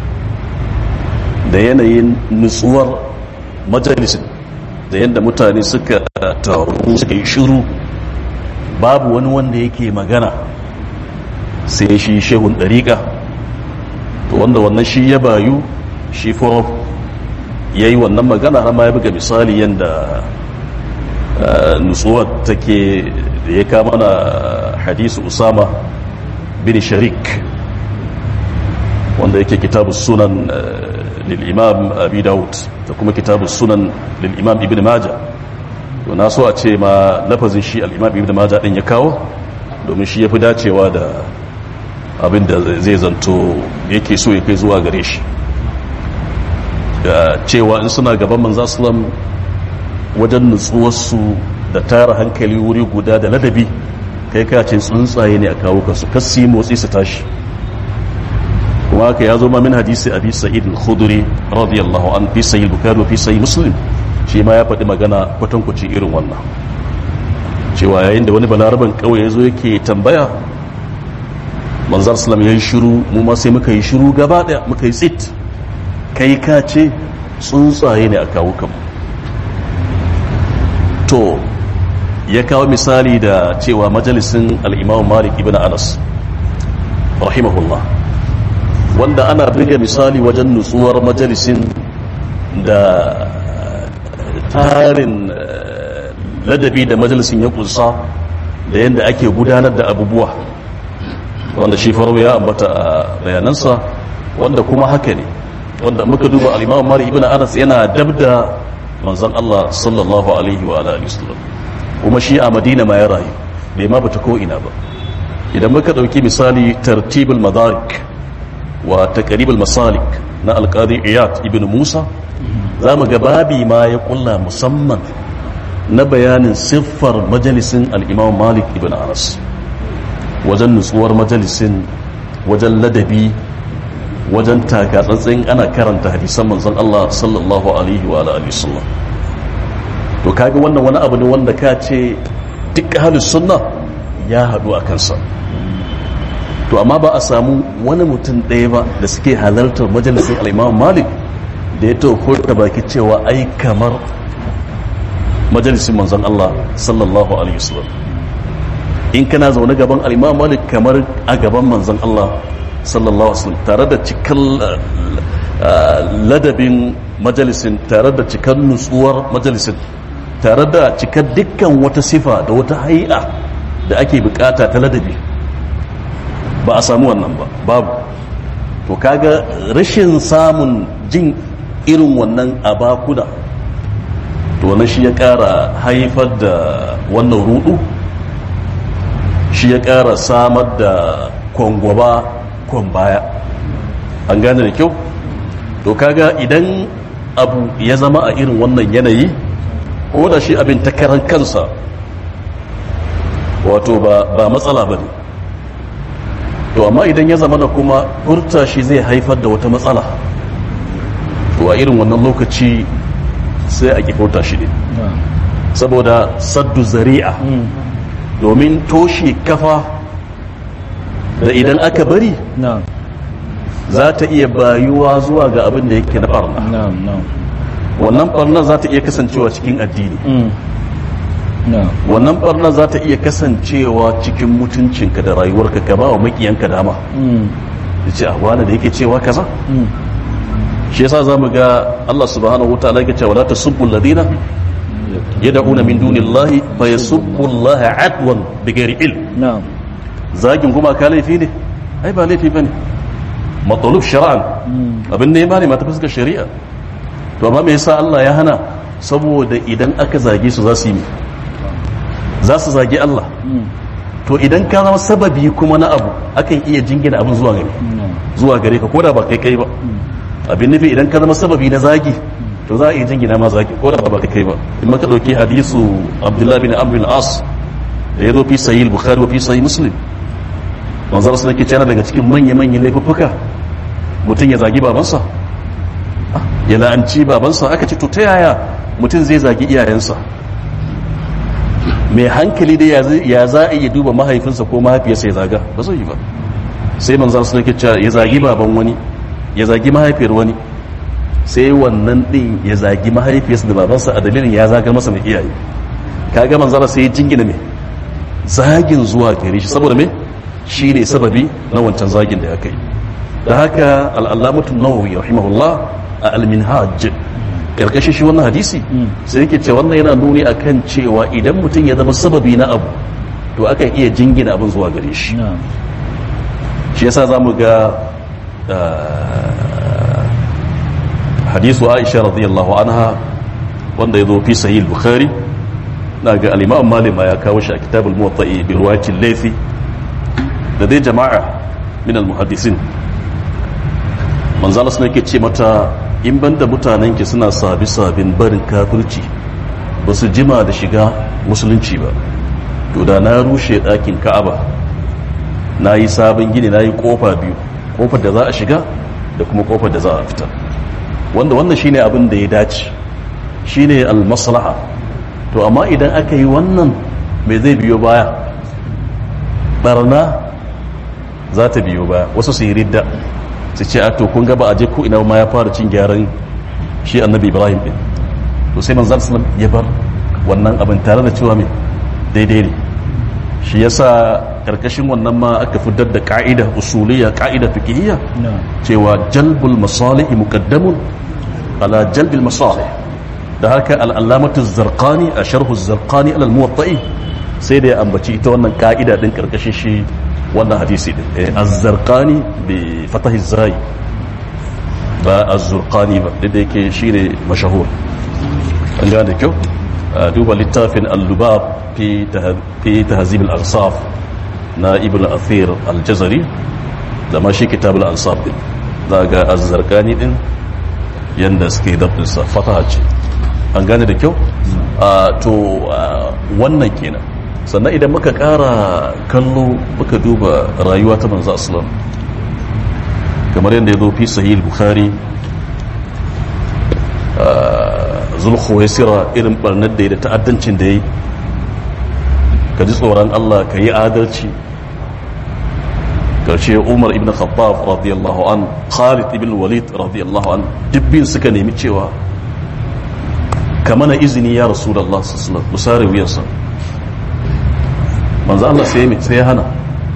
da yanayin nutsuwar majalisin da yadda mutane suka taru suka yi shiru babu wani wanda yake magana sai shi shehun ɗariƙa to wanda wannan shi ya bayu shi furo ya yi wannan magana har ma ya buga misali yadda nutsuwar take da ya kama na hadisu usama bin sharik wanda yake kitabu sunan lil'imam abi daud da kuma kitabun sunan lil'imam ibn maja to na so a ce ma lafazin shi al'imam ibn maja din ya kawo domin shi ya fi dacewa da abin da zai zanto yake so ya kai zuwa gare shi cewa in suna gaban manza sulam wajen nutsuwarsu da tara hankali wuri guda da ladabi kai kacin tsuntsaye ne a kawo kansu kasi motsi su tashi kuma haka ya zo ma min hadisi abi sa'id al-khudri radiyallahu an fi sahih bukhari wa fi sahih muslim shi ma ya faɗi magana kwatankwaci irin wannan cewa yayin da wani balaraban kawai ya zo yake tambaya manzar salam ya yi shiru mu ma sai muka yi shiru gaba ɗaya muka yi tsit kai ka ce tsuntsaye ne a kawo kanmu to ya kawo misali da cewa majalisin al'imam malik ibn anas rahimahullah wanda ana buga misali wajen nutsuwar majalisin da tarin ladabi da majalisin ya kunsa da yadda ake gudanar da abubuwa wanda shi faru ya ambata a bayanansa wanda kuma haka ne wanda muka duba al'imam mari ibn anas yana dab da manzan Allah sallallahu alaihi wa alihi wasallam kuma shi a madina ma ya rayu bai ma bata ko ina ba idan muka dauki misali tartibul madarik wa taqribul masalik na alqadi iyad ibn musa zamu ga babi ma ya kulla musamman na bayanin siffar majalisin al-imam malik ibn anas wajen nutsuwar majalisin wajen ladabi wajen takatsantsin ana karanta hadisan manzon Allah sallallahu alaihi wa alihi wasallam to kaga wannan wani abu ne wanda ka ce duk ahlus sunna ya hadu a kansa to amma ba a samu wani mutum ɗaya ba da suke halartar majalisin al-Imam Malik da ya taho da baki cewa ai kamar majalisin manzon Allah sallallahu alaihi wasallam in kana zaune gaban al-Imam Malik kamar a gaban manzon Allah sallallahu alaihi wasallam tare da cikin ladabin majalisin tare da cikin nutsuwar majalisin tare da cikar dukkan wata sifa da wata hai'a da ake bukata ta ladabi ba a samu wannan ba babu to kaga rashin samun jin irin wannan abakuna to wannan shi ya kara haifar da wannan rudu shi ya kara samar da kwangwaba kwan baya an gane da kyau to kaga idan abu ya zama a irin wannan yanayi ko da shi abin ta karan kansa wato ba matsala ba ne to amma idan ya zama da kuma furta shi zai haifar da wata matsala to a irin wannan lokaci sai a furta shi ne saboda saddu zari'a domin toshe kafa da idan aka bari za ta iya bayuwa zuwa ga abin da yake na barna wannan barna za ta iya kasancewa cikin addini wannan barna za ta iya kasancewa cikin mutuncinka da rayuwarka ka ba wa makiyanka dama da ce a wani da yake cewa kaza shi yasa za mu ga Allah subhanahu wa ta'ala yake cewa la tasubbu alladhina yad'una min dunillahi fa yasubbu Allah adwan bighairi ilm zagin kuma ka laifi ne ai ba laifi bane matsalub shara'an abin da ya bane mata fuskar shari'a to amma me yasa Allah ya hana saboda idan aka zage su za su yi za su zage Allah to idan ka zama sababi kuma na abu akan iya jingina abin zuwa gare zuwa gare ka koda ba kai kai ba abin nufi idan ka zama sababi na zagi to za a iya jingina ma zagi koda ba kai kai ba in maka dauki hadisu Abdullah bin Amr bin As da ya zo fi sahih Bukhari wa fi sahih Muslim manzara su nake cana daga cikin manya-manyan laifuffuka mutum ya zagi babansa ya la'anci babansa aka ce to ta yaya mutum zai zagi iyayensa mai hankali da ya za a iya duba mahaifinsa ko mahaifiyarsa ya zaga ba zai yi ba sai manzara su nake cana ya zagi baban wani ya zagi mahaifiyar wani sai wannan din ya zagi mahaifiyarsa da babansa a dalilin ya zagar masa mai iyaye kaga manzara sai ya jingina mai zagin zuwa gare shi saboda me shi ne sababi na wancan zagin da ya kai da haka al'allamatun nawawi rahimahullah a alminhaj karkashin shi wannan hadisi sai yake ce wannan yana nuni akan cewa idan mutum ya zama sababi na abu to akan iya jingina abin zuwa gare shi shi yasa za mu ga hadisu aisha radiyallahu anha wanda ya zo fi sahih bukhari na ga al-imam malik ya kawo shi a kitabul muwatta'i bi riwayati laythi da dai jama'a min al-muhaddisin manzala suna ke ce mata in banda mutanen ki suna sabi sabin barin kafirci ba su jima da shiga musulunci ba to da na rushe ɗakin ka'aba na yi sabon gini na yi ƙofa biyu ƙofar da za a shiga da kuma ƙofar da za a fita wanda wannan shine abin da ya dace shine al-maslaha to amma idan aka yi wannan mai zai biyo baya barna za ta biyo baya wasu su yi ridda su ce a to kun gaba a je ko ina ma ya fara cin gyaran shi annabi ibrahim din to sai manzan sallam ya bar wannan abin tare da cewa mai daidai ne shi yasa karkashin wannan ma aka fitar da ka'ida usuliyya ka'ida fiqhiyya cewa jalbul masalih muqaddamun ala jalbil masalih da haka al-allamatu zarqani a sharhu zarqani ala al-muwatta'i sai da ya ambaci ita wannan ka'ida din karkashin shi wannan hadisi din az-zarqani bi fatahi zai ba az-zurqani ba da yake shine mashahur an gane kyau duba littafin al-lubab fi tahzib al-ansaf na ibn athir al-jazari da ma shi kitab al-ansaf din daga az-zarqani din yanda suke dabdin sa fataha ce an gane da kyau to wannan kenan sannan idan muka kara kallo muka duba rayuwa ta manzo aslam kamar yadda ya zo fi sahih bukhari zulkhuwaisira irin barnar da ya da ta'addancin da ya yi ka ji tsoron Allah ka yi adalci karshe umar ibn khattab radiyallahu an khalid ibn walid radiyallahu an dubbin suka nemi cewa ka mana izini ya rasu da Allah sassanar musare wuyansa manzo Allah sai ya sai ya hana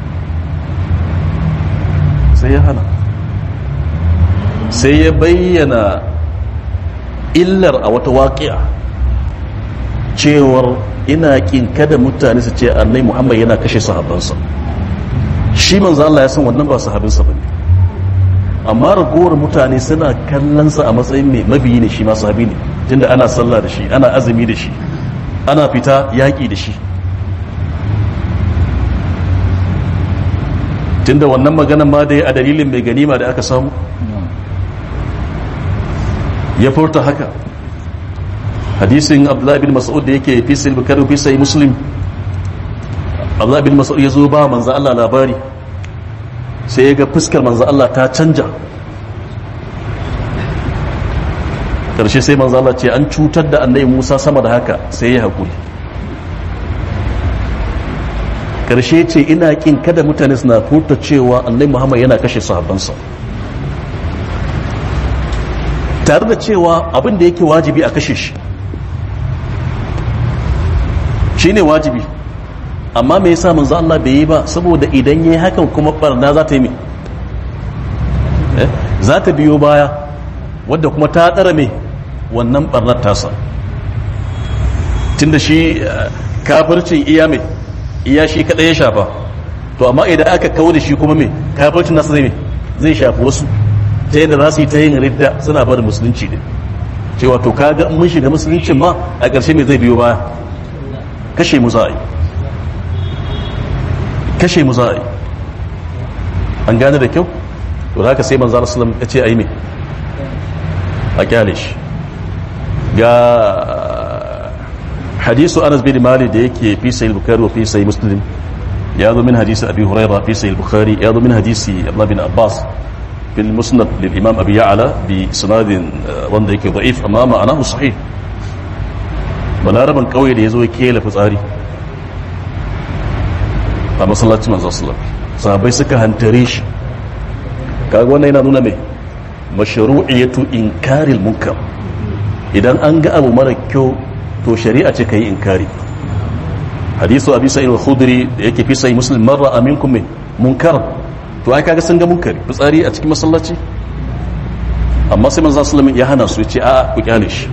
sai ya hana sai ya bayyana illar a wata waƙiya cewar ina kin kada mutane su ce annai muhammad yana kashe sahabbansa shi manzo Allah ya san wannan ba sahabinsa bane amma ragowar mutane suna kallonsa a matsayin mai mabiyi ne shi ma sahabi ne tunda ana sallah da shi ana azumi da shi ana fita yaƙi da shi tunda wannan maganan ma da ya a dalilin mai ganima da aka samu ya furta haka hadisin abdullahi bin mas'ud da yake fi sai bukari fi sai muslim abdullahi bin mas'ud ya zo ba manzo Allah labari sai ya ga fuskar manzo Allah ta canja karshe sai manzo Allah ce an cutar da annabi Musa sama da haka sai ya hakuri karshe ce ina kin kada mutane suna furta cewa annabi Muhammad yana kashe sahabbansa tare da cewa abin da yake wajibi a kashe shi shi ne wajibi amma me yasa manzo Allah bai yi ba saboda idan yayi hakan kuma barna za ta yi me za ta biyo baya wadda kuma ta tsara me wannan barnar tasa tunda shi kafircin iya me iya shi kadai ya shafa to amma idan aka kawo da shi kuma me kafircin nasa zai me zai shafi wasu ta yadda za su yi ta yin ridda suna bada musulunci ne cewa to kaga mun shiga musuluncin ma a ƙarshe mai zai biyo baya kashe mu za a yi kashe mu za a yi an gane da kyau to da haka sai manzo sallam ya ce a yi mai a kyale shi ga hadisu anas bin mali da yake fi sahih bukhari wa fi sahih muslim ya zo min hadisi abi hurairah fi sahih bukhari ya zo min hadisi abdullah bin abbas في المسند للإمام أبي يعلى بسناد wanda yake ضعيف amma ma'anahu sahih balaraban kauye da yazo yake la fitsari a masallacin manzo sallallahu sahabbai suka hantare shi kaga wannan yana nuna mai mashru'iyatu inkaril munkar idan an ga abu mara kyau to shari'a ce kai inkari hadisu abi sa'id al-khudri da yake fi sahih muslim marra aminkum min munkar to ai kaga sun ga munkari fitsari a cikin masallaci amma sai manzo sallallahu ya hana su yace a ku kyale shi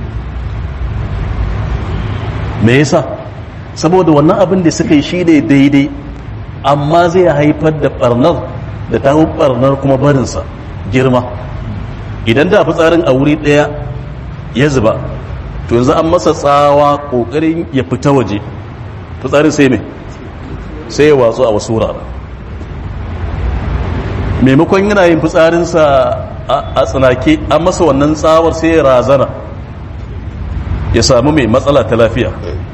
me yasa saboda wannan abin da suka yi shi ne daidai amma zai haifar da barnar da ta barnar kuma barinsa girma idan da fitsarin a wuri ɗaya ya zuba to yanzu an masa tsawa ƙoƙarin ya fita waje fitsarin sai mai sai ya watsu a wasu wurare maimakon yana yin fitsarinsa a tsanake an masa wannan tsawar sai ya razana ya samu mai matsala ta lafiya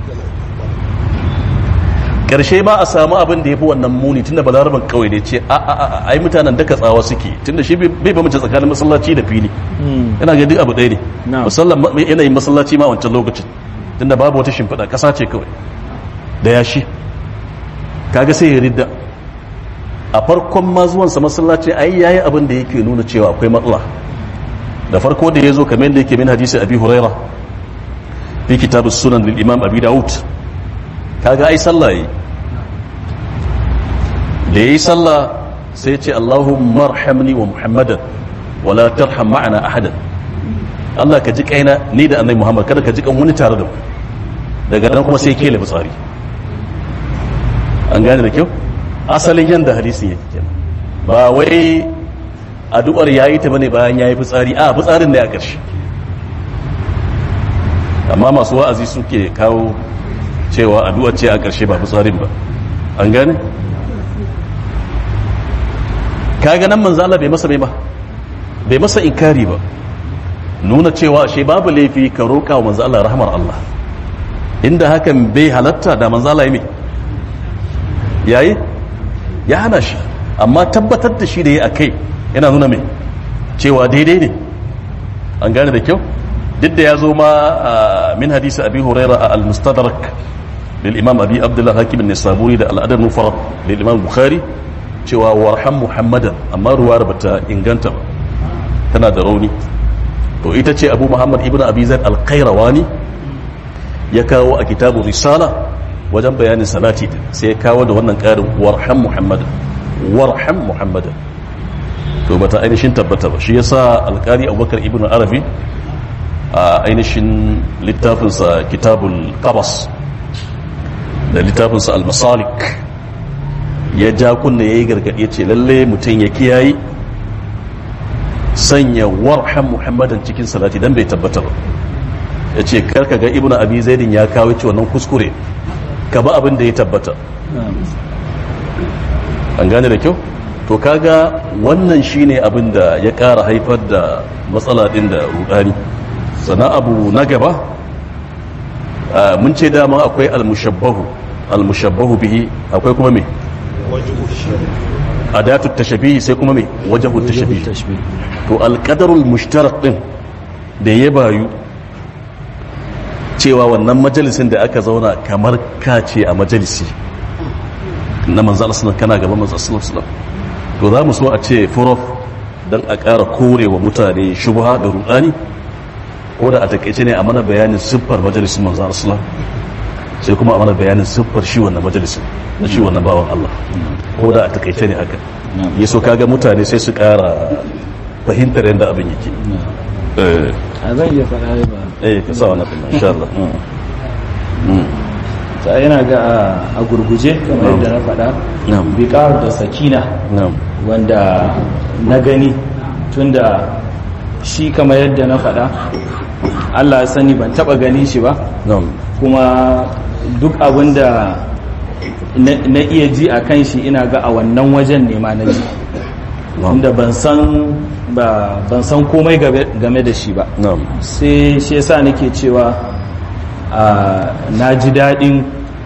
ƙarshe ba a samu abin da ya fi wannan muni tunda balaraban kawai da ce a a a ai mutanen daga tsawa suke tunda shi bai ba mace tsakanin masallaci da fili yana ga duk abu ɗaya ne musallan yanayin masallaci ma wancan lokacin tunda babu wata shimfiɗa ƙasa ce kawai da yashi kaga sai ya ridda a farkon ma zuwansa masallaci ai yayi abin da yake nuna cewa akwai matsala da farko da ya zo kamar yadda yake min hadisi abi huraira fi kitabus sunan lil imam abi daud kaga ai sallah yi da yayi sallah sai ce allahumma arhamni wa muhammadan wala tarham ma'ana ahadan Allah ka ji kaina ni da annabi muhammad kada ka ji kan wani tare da mu daga nan kuma sai kele fitsari an gane da kyau asalin yanda hadisin yake kenan ba wai addu'ar yayi ta bane bayan yayi fitsari a fitsarin ne a ƙarshe amma masu wa'azi suke kawo cewa addu'ar ce a ƙarshe ba fitsarin ba an gane kaga nan manzo Allah bai masa bai ba bai masa inkari ba nuna cewa shi babu laifi ka roƙa wa manzo Allah rahmar Allah inda hakan bai halatta da manzo Allah yi yayi ya hana shi amma tabbatar da shi da ya akai yana nuna mai cewa daidai ne an gane da kyau duk da ya zo ma min hadisi abi huraira a al-mustadrak lil imam abi abdullah hakim an-nisaburi da al-adab mufarrad lil imam bukhari cewa warham muhammadan amma ruwar bata inganta ba tana da rauni to ita ce abu muhammad ibnu abi zaid al-qayrawani ya kawo a kitabu risala wajen bayanin salati sai ya kawo da wannan karin warham muhammadan warham muhammadan to bata ainihin tabbata ba shi yasa alkali abubakar ibnu arabi a ainihin littafinsa kitabul qabas da littafinsa al-masalik ya ja kunna yayi gargadi ce lalle mutum ya kiyayi sanya warham muhammadan cikin salati dan bai tabbata ba ya ce karka ga ibnu abi zaidin ya kawo ci wannan kuskure ka ba abin da ya tabbata an gane da kyau to kaga wannan shine abin da ya kara haifar da matsala din da rudani sannan abu na gaba mun ce dama akwai almushabbahu almushabbahu bihi akwai kuma me adatu tashabihi sai kuma me wajahu tashabihi to alqadarul mushtarak din da ya bayu cewa wannan majalisin da aka zauna kamar kace a majalisi na manzo Allah kana gaban manzo sallallahu to za mu so a ce furof dan a ƙara korewa mutane shubha da rudani ko da a takaice ne a mana bayanin siffar majalisin manzo Allah sai kuma a mana bayanin siffar shi wannan majalisin na shi wannan bawan Allah ko da a takaice ne haka ya so kaga mutane sai su ƙara fahimtar yadda abin yake a zan iya faɗa ba eh ka sa wannan kuma insha Allah ta yana ga a gurguje kamar yadda na faɗa biƙar da sakina wanda na gani tunda shi kamar yadda na faɗa Allah ya sani ban taɓa ganin shi ba kuma duk abin da na iya ji a kan shi ina ga a wannan wajen ne ma na ji inda ban san ban san komai game da shi ba sai shi yasa nake cewa na ji daɗin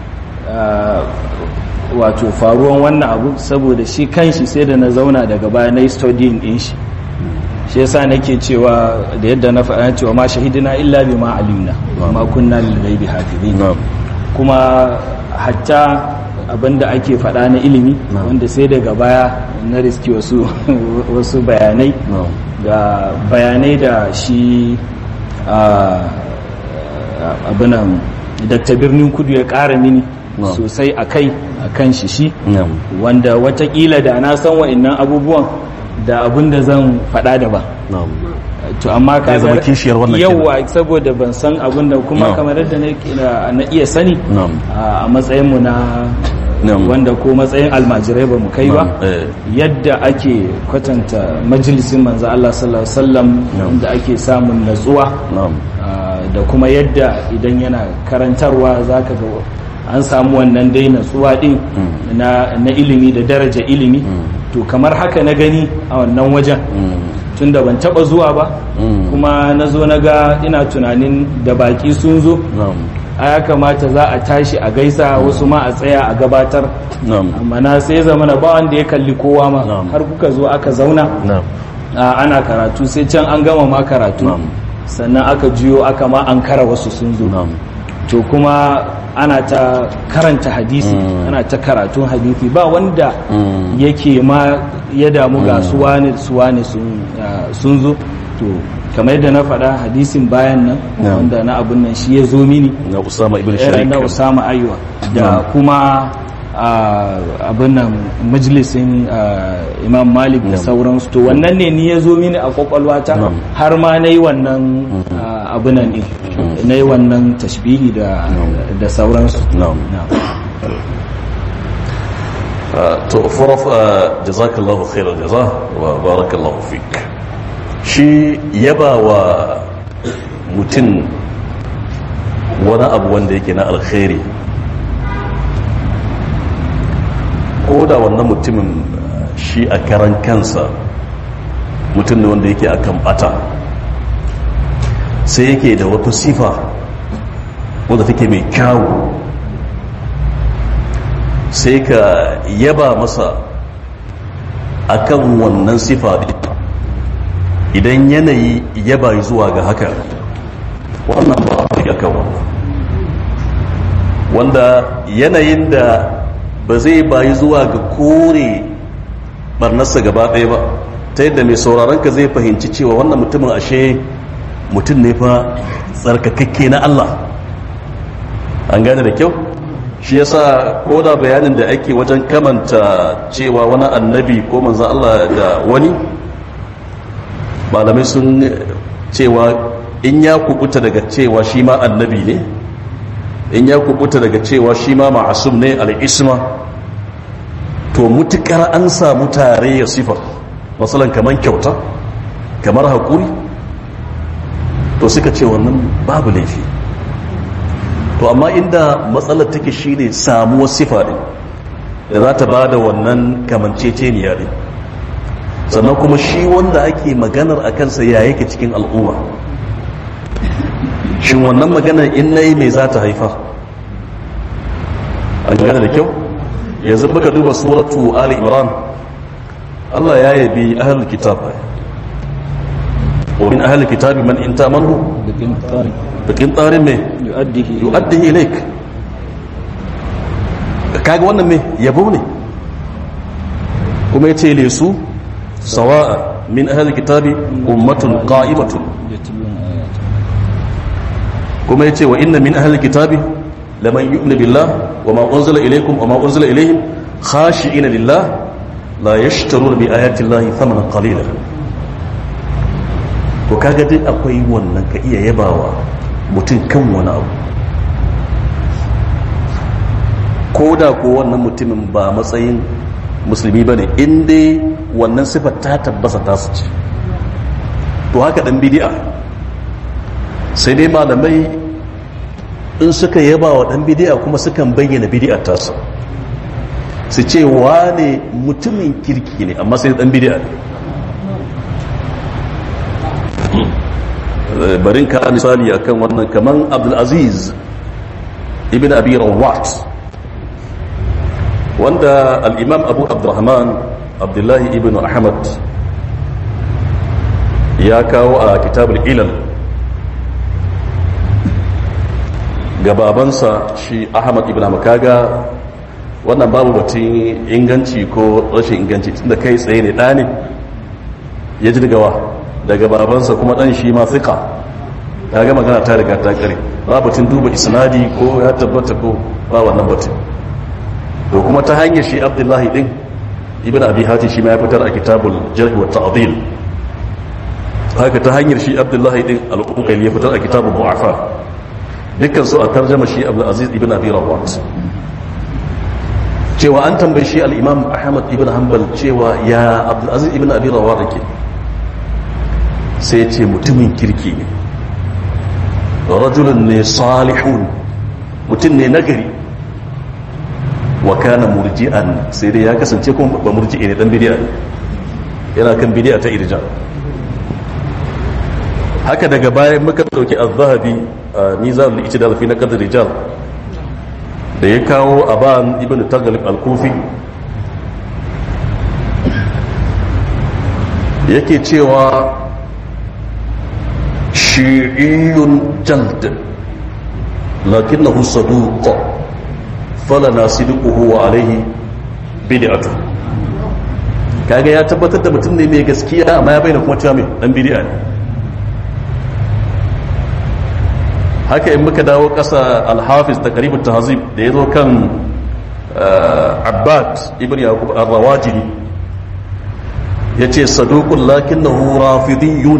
wato faruwan wannan abu saboda shi kanshi sai da na zauna daga baya na yi studying din shi shi yasa nake cewa da yadda na faɗa cewa ma shahidina illa bi ma alimna ma kunna lil ghaibi hafizin kuma hatta abinda ake faɗa na ilimi wanda sai daga baya na riski wasu wasu bayanai ga bayanai da shi abinan dakta birnin kudu ya ƙara mini sosai a kai a kan shi shi wanda watakila da na san wa'annan abubuwan da abin da zan faɗa da ba to amma ka zama kishiyar wannan yawa saboda ban san abin da kuma kamar yadda na iya sani a matsayin mu na Na'am. wanda ko matsayin almajirai ba mu kai ba Na'am, eh. yadda ake kwatanta majalisin manzo Allah sallallahu alaihi wasallam Na'am. inda ake samun natsuwa na'am Ah, da kuma yadda idan yana karantarwa za ka ga an samu wannan dai natsuwa din na, na ilimi da daraja ilimi to kamar haka na gani a wannan wajen tun da ban taba zuwa ba Mm. kuma na zo na ga ina tunanin da baki sun zo na'am a ya kamata za a tashi a gaisa wasu ma a tsaya a gabatar na'am amma na sai zama na ba wanda ya kalli kowa ma Na'am. har kuka zo aka zauna na'am a ana karatu sai can an gama ma karatu Na'am. sannan aka juyo aka ma an kara wasu sun zo na'am to kuma ana ta karanta hadisi Mm. ana ta karatun hadisi ba wanda Mm. yake ma ya damu ga suwane suwane sun ah, sun zo to kamar yadda na faɗa hadisin bayan nan Na'am. wanda na abun nan shi ya zo mini na usama ibn era sharik na Usama Ayuwa da Na'am. kuma ah, abin nan majalisin ah, Imam Malik da Na'am. sauransu to wannan ne ni ya zo mini a kwakwalwata Na'am. har ma na yi wannan ah, abin nan ɗin na yi wannan tashbihi da da sauransu na'am Na'am. Ah, to faraf ah, jazakallahu khairal jaza wa barakallahu fik shi yaba wa mutum wani abu wanda yake na alkhairi ko da wannan mutumin ah, shi a karan kansa mutum ne wanda yake akan bata sai yake da wata sifa wadda take mai kyawu sai ka yaba masa akan wannan sifa ɗin. idan yanayi yaba zuwa ga haka wannan ba a ga kan wannan wanda yanayin da ba zai bayi zuwa ga kore barnarsa gaba ɗaya ba ta yadda mai sauraron ka zai fahimci cewa wannan mutumin ashe mutum ne fa tsarkakakke na Allah an gane da kyau shi yasa ko da bayanin da ake wajen kamanta cewa wani annabi ko manzan Allah da wani malamai sun cewa in ya kubuta daga cewa shi ma annabi ne in ya kubuta daga cewa shi ma ma'asum ne al'isma to mutukar an samu tare ya sifa matsalan kamar kyauta kamar haƙuri to suka ce wannan babu laifi to amma inda matsalar take shine samuwar sifa ɗin da za ta ba da wannan kamanceceniya ɗin sannan kuma shi wanda ake maganar a kansa ya yake cikin al'umma shin wannan maganar in na yi mai za ta haifa an gane da kyau yanzu muka duba suratu ali imran Allah ya yabi ahlul kitab wa min ahlul kitab man in tamanu bikin tsari bikin tsarin mai yu'addihi yu'addihi ilaik kaga wannan mai yabo ne kuma yace lesu sawa'a min ahlul kitabi ummatun qa'imatun yatlun ayat kuma yace wa inna min ahlil kitabi laman yu'minu billah wa ma unzila ilaykum wa ma unzila ilayhim khashi'ina lillah la yashtaruna bi ayati llahi thamanan qalila to kaga dai akwai wannan ka iya yabawa mutum kan wani abu ko da ko wannan mutumin ba matsayin musulmi bane in dai wannan sifar ta tabbasa ta su ce to haka dan bid'a sai dai malamai in suka yaba wa dan bidi'a kuma sukan bayyana bidi'ar tasa su ce wane mutumin kirki ne amma sai dan bidi'a ne barin ka misali akan wannan kaman abdulaziz ibn abi rawat wanda al-imam abu abdurrahman abdullahi ibn ahmad ya kawo a kitabul ilal gababansa shi ahmad ibn makaga wannan babu batun inganci ko rashin inganci tunda kai tsaye ne ɗane ya ji daga wa daga babansa kuma ɗan shi ma fiƙa ta ga magana ta riga ta ƙare ba batun duba isnadi ko ya tabbata ko ba wannan batun to kuma ta hanyar shi abdullahi ɗin ibn abi hati shi ma ya fitar a kitabul jarh wa ta'dil haka ta hanyar shi abdullahi ɗin al-uqayli ya fitar a kitabul du'afa dukkan su a tarjama shi abu aziz ibn abi rawat cewa an tambayi shi al'imam ahmad ibn hanbal cewa ya abdulaziz ibn abi rawa da ke sai ce mutumin kirki ne rajulun ne salihun mutum ne nagari wa kana murji'an sai dai ya kasance kuma ba murji'i ne dan bidiya yana kan bidiya ta irja haka daga bayan muka dauki az-zahabi mizan al-ijtihad fi naqd rijal da ya kawo aban ibn taghlib al-kufi yake cewa shi'iyun jald lakinnahu saduq falana sidquhu wa alayhi bid'atu kaga ya tabbatar da mutum ne mai gaskiya amma ya bayyana kuma cewa mai dan bid'a ne haka in muka dawo ƙasa alhafiz da karibin tahazib da ya zo kan abbad ibn yaqub ar-rawajili ya ce saduqun lakinnahu rafidiyun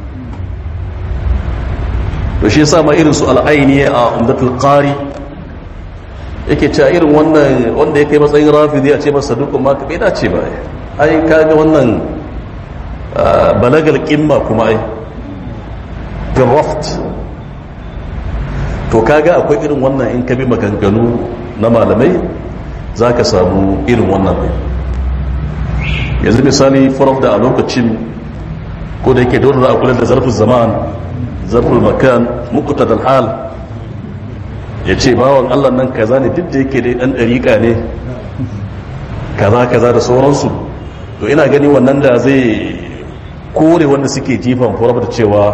to shi yasa ma irin su al'aini a umdatul qari yake cewa irin wannan wanda ya kai matsayin rafidi a ce masa saduqun ma ka bai dace ba ai kaga wannan balagal qimma kuma ai raft to kaga akwai irin wannan in ka bi maganganu na malamai za ka samu irin wannan ne yanzu misali faraf da a lokacin ko da yake dole za a kula da zarfin zaman zarfin makan mukuta da hal ya ce bawan allah nan kaza ne duk da yake dai dan ɗariƙa ne kaza kaza da sauransu to ina gani wannan da zai kore wanda suke jifan faraf da cewa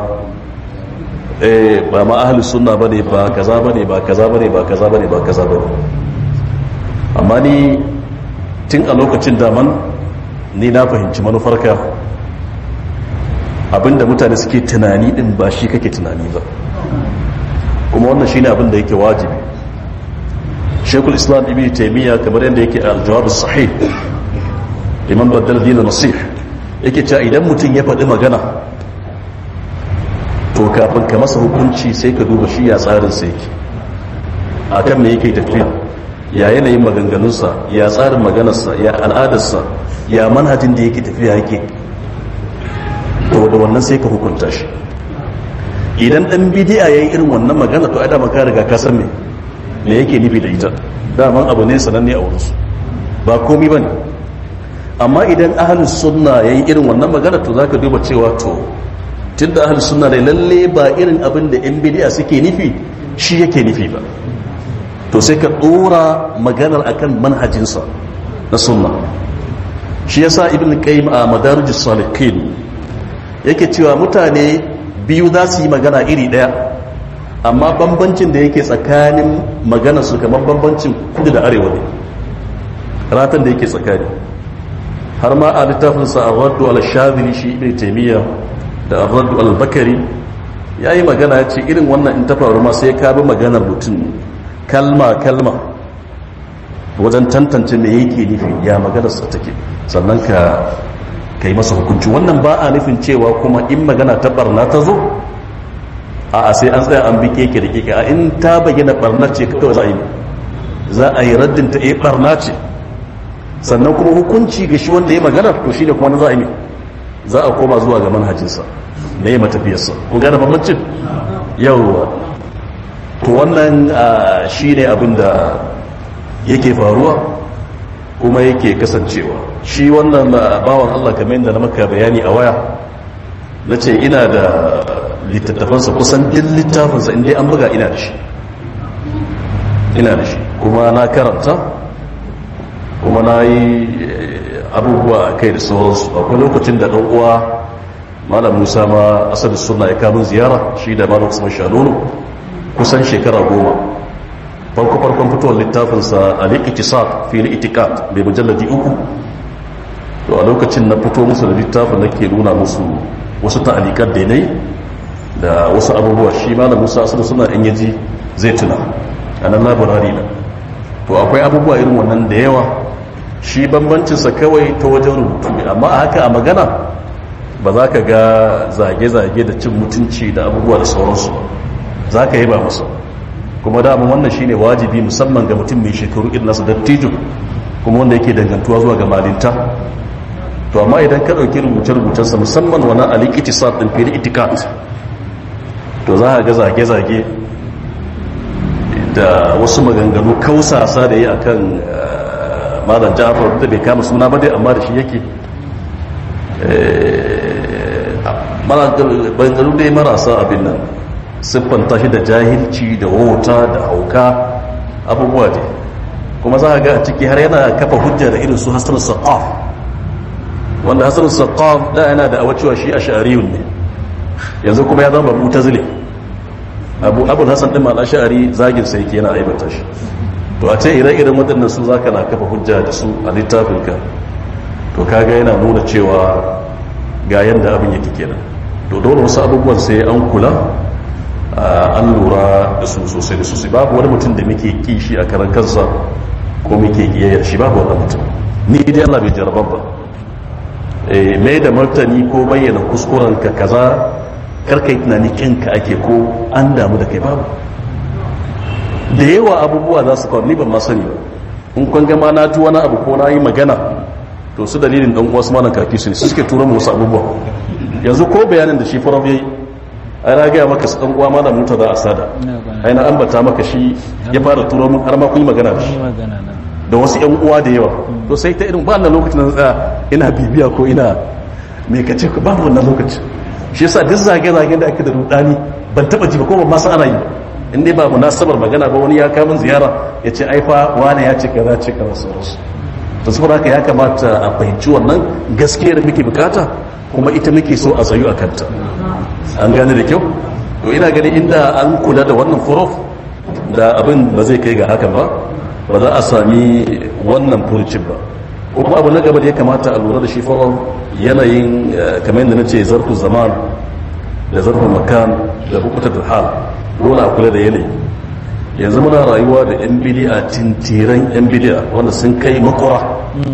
ba ma ahalus sunna bane ba kaza bane ba kaza bane ba kaza bane ba kaza bane amma ni tun a lokacin daman ni na fahimci manufarka abinda mutane suke tunani din ba shi kake tunani ba kuma wannan shine abinda yake wajibi shekul islam ibn taymiya kamar yadda yake al-jawab sahih liman baddal din nasih yake cewa idan mutum ya faɗi magana to kafin ka masa hukunci sai ka duba shi ya tsarin sai yake a kan me yake tafiya ya yanayin maganganunsa ya tsarin maganarsa ya al'adarsa ya manhajin da yake tafiya yake to da wannan sai ka hukunta shi idan dan bidiya yayi irin wannan magana to ai da maka riga ka san me me yake nufi da ita daman abu ne sananne a wurinsu ba komi bane amma idan ahlus sunna yayi irin wannan magana to zaka duba cewa to tun da ahalus suna da lalle ba irin abin da yan bidiya suke nufi shi yake nufi ba to sai ka dora maganar akan manhajinsa na sunna shi yasa ibn qayyim a madarijus salikin yake cewa mutane biyu za su yi magana iri daya amma bambancin da yake tsakanin maganar su kamar bambancin kudu da arewa ne ratan da yake tsakani har ma a littafinsa a raddu al-shadhili shi ibn taymiyyah da arraddu al-bakari ya yi magana ya ce irin wannan in ta faru ma sai ka bi maganar mutum kalma-kalma wajen tantance me yake nufi ya maganarsa take sannan ka ka yi masa hukunci wannan ba a nufin cewa kuma in magana ta barna ta zo a a sai an tsaya an bi keke da keke a in ta bayyana barna ce kawai za a yi za a yi raddin ta eh barna ce sannan kuma hukunci ga shi wanda ya magana to shi ne kuma na za a yi za a koma zuwa ga manhajinsa na yi matafiyarsa kun gane bambancin yawwa to wannan shi ne abin da yake faruwa kuma yake kasancewa shi wannan bawan allah kamar yadda na maka bayani a waya na ce ina da littattafansa kusan din littafinsa inda an buga ina da shi ina da shi kuma na karanta kuma na yi abubuwa a kai da sauransu akwai lokacin da ɗan uwa malam musa ma asali suna ya kamun ziyara shi da malam usman shanunu kusan shekara goma farko farkon fitowar littafinsa a likitisar fi itikat mai mujalladi uku to a lokacin na fito musu da littafin na ke nuna musu wasu ta'alikar da nai da wasu abubuwa shi malam musa asali suna in yaji zai tuna a nan labarari na to akwai abubuwa irin wannan da yawa shi bambancinsa kawai ta wajen rubutu ne amma a haka a magana ba za ka ga zage-zage da cin mutunci da abubuwa da sauransu ba za ka yi ba musu kuma damun wannan shine wajibi musamman ga mutum mai shekaru irin nasu dattijo kuma wanda yake dangantuwa zuwa ga malinta to amma idan ka ɗauki rubuce-rubucensa musamman wani alikiti sa ɗin fili itikat to za a ga zage-zage da wasu maganganu kausasa da yi a kan malam jafar da bai kama suna ba dai amma da shi yake maganganu dai marasa abin nan siffanta shi da jahilci da wauta da hauka abubuwa ne kuma za a ga a ciki har yana kafa hujja da irin su hassan saqaf wanda hassan saqaf da yana da awacewa shi a sha'ariyun ne yanzu kuma ya zama mutazili abu abu hassan din ma sha'ari zagin sai yake yana aibata shi to a ce ire-iren waɗannan su zaka na kafa hujja da su a littafin ka to kaga yana nuna cewa ga yanda abin yake kenan to dole wasu abubuwan sai an kula an lura da su sosai da sosai babu wani mutum da muke kishi a karan kansa ko muke kiyayyar shi babu wani mutum ni dai Allah bai jarabar ba mai da martani ko bayyana kuskuren ka kaza karkai tunani kinka ake ko an damu da kai babu da yawa abubuwa za su faru ni ban ma sani ba in kun gama na ji wani abu ko na yi magana to su dalilin dan uwa su malam kafi su ne su suke tura mu wasu abubuwa yanzu ko bayanin da shi farab yayi ai na gaya maka su dan uwa malam muta za a sada ai na ambata maka shi ya fara turo mun har ma kun yi magana da shi da wasu yan uwa da yawa to sai ta irin ba wannan lokacin na tsaya ina bibiya ko ina me kace ku ba wannan lokacin shi yasa duk zage-zagen da ake da rudani ban taba ji ba ko ban ma san ana yi in dai ba munasabar magana ba wani ya kamun ziyara ya ce aifa wane ya ce kaza ce kaza sauransu to saboda haka ya kamata a fahimci wannan gaskiyar muke bukata kuma ita muke so a tsayu a kanta an gane da kyau to ina gani inda an kula da wannan furof da abin ba zai kai ga hakan ba ba za a sami wannan furucin ba ko kuma abu na gaba da ya kamata a lura da shi furof yanayin kamar yadda na ce zarfin zaman da zarfin makan da bukutar da hal dole a kula da yanayi yanzu muna rayuwa da yan bidiya tintiran yan bidiya wanda sun kai makura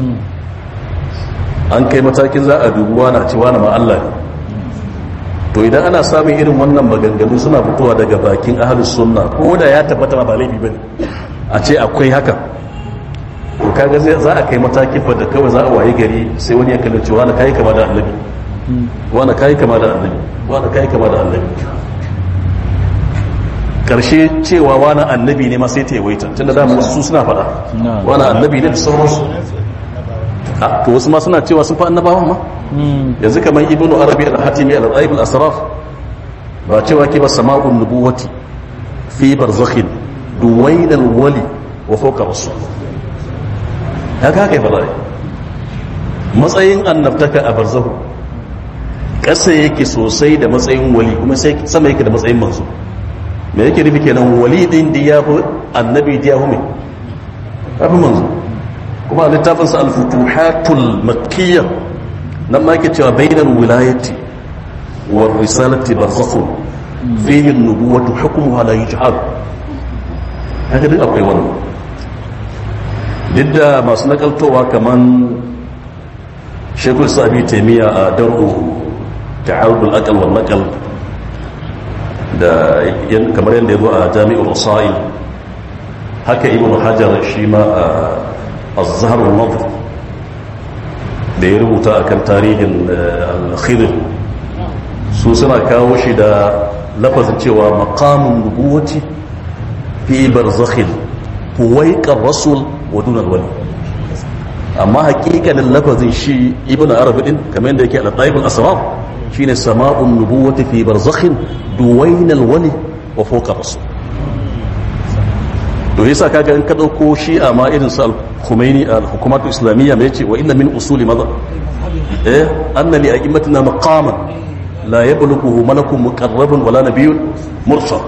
an kai matakin za a dubuwa na cewa na ma'alla ne to idan ana samun irin wannan maganganu suna fitowa daga bakin ahalus sunna ko da ya tabbata ma ba laifi bane a ce akwai haka to kaga zai za a kai matakin fa da kawai za a waye gari sai wani ya kalli cewa na kai kama da annabi wani kai kama da annabi wani kai kama da annabi karshe cewa wani annabi ne ma sai ta yawaita tunda da wasu suna faɗa wani annabi ne da sauransu a to wasu ma suna cewa sun fa annabawa ma yanzu kamar ibnu arabi al-hatimi al-ghaib al-asraf ba cewa ke ba sama'un nubuwati fi barzakhin duwain al-wali wa fawqa rasul haka kai fara matsayin annabtaka a barzahu ƙasa yake sosai da matsayin wali kuma sai sama yake da matsayin manzo me yake nufi kenan wali din da ya fi annabi da ya fi mai ya fi manzo kuma a littafinsa al-futuhatul makkiyya nan ma yake cewa bainal wilayati wa risalati barzakhun fihi an-nubuwatu hukmuha la yujhal haka duk akwai wannan duk da masu nakaltowa kaman shekul sabi taimiyya a daru ta'arudul aqal wal naqal da kamar yadda ya zo a jami'ul rasail haka ibn hajar shi ma a az-zahr al-nadr da ya rubuta akan tarihin al-khidr su suna kawo shi da lafazin cewa maqamun nubuwati fi barzakhin huwaiqar rasul wa dun al-wali amma hakikalin lafazin shi ibn arabi din kamar yadda yake al-taibul asrar shine sama'un nubuwati fi barzakhin duwain al-wali wa fawqa rasul to yasa kaga in ka dauko shi a ma irin sa al-khumaini al-hukumatu islamiyya mai yace wa inna min usuli madha eh anna li a'immatina maqaman la yablughu malakun muqarrabun wala nabiyyun mursal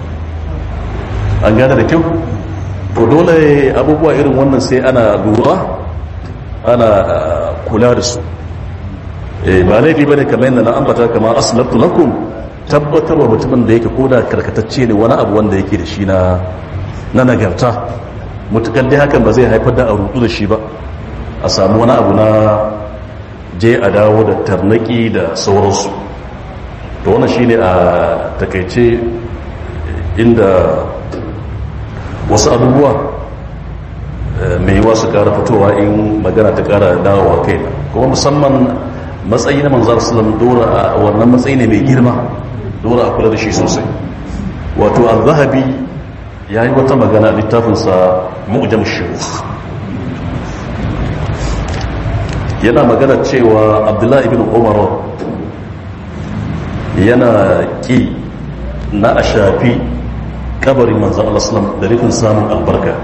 an gane da kyau to dole abubuwa irin wannan sai ana lura ana kula da su ba laifi bane kamar yadda na ambata kamar aslatu lakum tabbatar wa mutumin da yake koda karkatacce ne wani abu wanda yake da shi na na nagarta mutukar dai hakan ba zai haifar da a rudu da shi ba a samu wani abu na je a dawo da tarnaki da sauransu to wannan shine a takaice inda wasu abubuwa mai yiwa su kara fitowa in magana ta kara dawowa kai kuma musamman matsayi na manzar salam dora a wannan matsayi ne mai girma dora a kula da shi sosai wato al-zahabi ya yi wata magana a littafinsa mu'jam shiruf yana magana cewa abdullahi ibn umar yana ƙi na a shafi kabarin manzan Allah da rufin samun albarka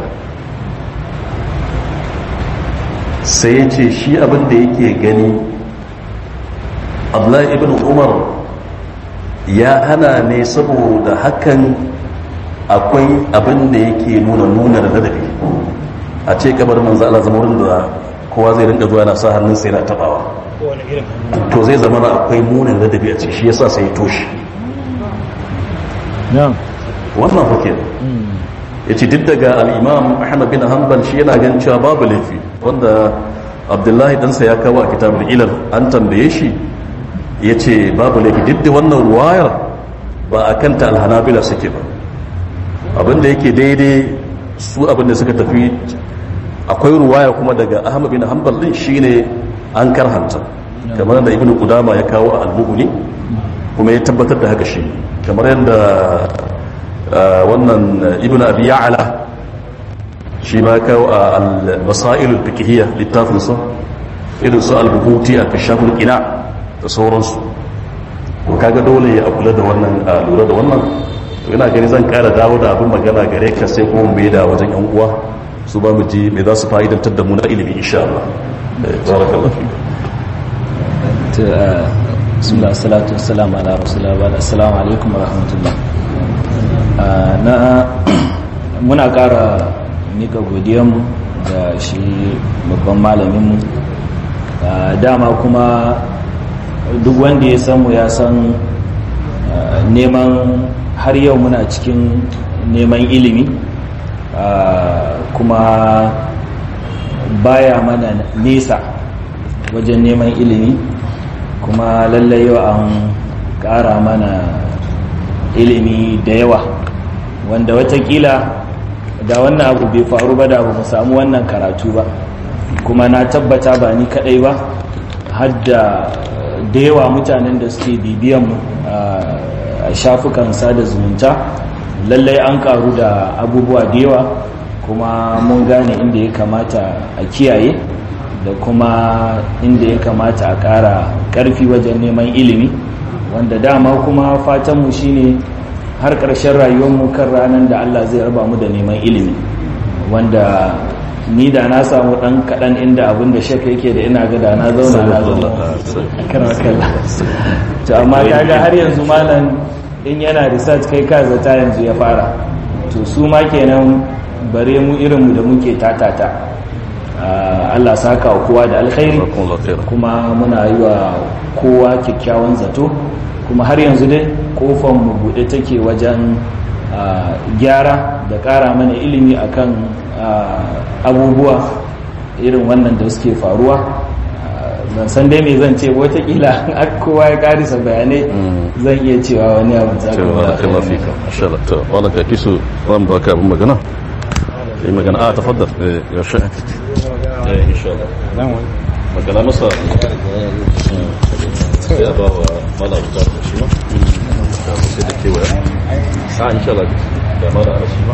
sai ya ce shi abin da yake gani abdullahi ibn umar ya hana ne saboda hakan akwai abin da yake nuna nuna da ladabi a ce kabarin manzan Allah zama wurin da kowa zai rinka zuwa yana sa hannun sai yana tabawa to zai zama na akwai munin ladabi a ciki shi yasa sai ya toshe wannan hukin ya ce duk daga al'imam ahmad bin hanbal shi yana gan cewa babu laifi wanda abdullahi ɗansa ya kawo a kitabul ilal an tambaye shi ya ce babu laifi duk da wannan ruwayar ba a kanta alhanabila suke ba abinda yake daidai su abinda suka tafi akwai ruwaya kuma daga ahmad bin hanbal din shine an karhanta kamar da ibnu qudama ya kawo a al-mughni kuma ya tabbatar da haka shi kamar yadda wannan ibnu abi ya'la shi ma kawo a al-masail al-fiqhiyya littafin sa irin su al-buhuti a kashaful qina da sauransu to kaga dole ya kula da wannan lura da wannan to ina gani zan kara dawo da abin magana gare ka sai kuma mu da wajen yan uwa su ba mu ji me za su fa'idantar da mu na ilimi insha Allah barakallahu fiik bismillah salatu wassalamu ala rasulillah wa assalamu alaikum wa rahmatullah na muna kara mika godiyanmu da shi babban malaminmu dama kuma duk wanda ya san mu ya san neman har yau muna cikin neman ilimi kuma baya mana nesa wajen neman ilimi kuma lallai yau an ƙara mana ilimi da yawa wanda watakila da wannan abu bai faru ba da abu mu samu wannan karatu ba kuma na tabbata ba ni kadai ba hadda da yawa mutanen da suke bibiyan a shafukan sada zumunta lallai an karu da abubuwa da yawa kuma mun gane inda ya kamata a kiyaye da kuma inda ya kamata a ƙara ƙarfi wajen neman ilimi wanda dama kuma fatanmu shine har ƙarshen rayuwarmu kan ranar da Allah zai raba mu da neman ilimi wanda ni da na samu ɗan kaɗan inda abin da shek yake da ina ga da na zauna na zauna kan wakalla to amma kaga har yanzu malam in yana research kai ka zata yanzu ya fara to su ma kenan bare mu irinmu da muke tatata Allah saka wa kowa da alkhairi kuma muna yi wa kowa kyakkyawan zato kuma har yanzu dai kofar mu bude take wajen gyara da ƙara mana ilimi akan abubuwa irin wannan da suke faruwa ban san dai me zan ce watakila kowa ya karisa bayanai zan iya cewa wani abu za ka wala ka kisu zan baka abin magana yi magana a tafaddar ya sha in sha Allah magana masa sai a ba wa mala buka da shi ma sai da kewaya a in sha Allah da mala ana shi ma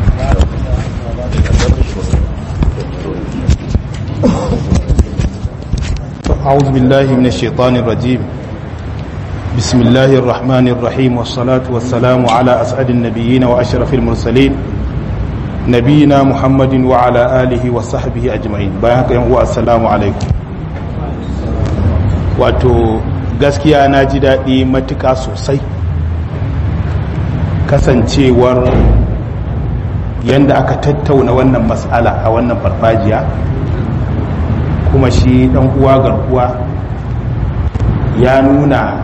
أعوذ بالله من الشيطان الرجيم بسم الله الرحمن الرحيم والصلاة والسلام على أسعد النبيين وأشرف المرسلين نبينا محمد وعلى آله وصحبه أجمعين بايحك ينقوى السلام عليكم wato gaskiya na ji daɗi matuƙa sosai kasancewar yadda aka tattauna wannan matsala a wannan farfajiya kuma shi ɗan uwa garkuwa ya nuna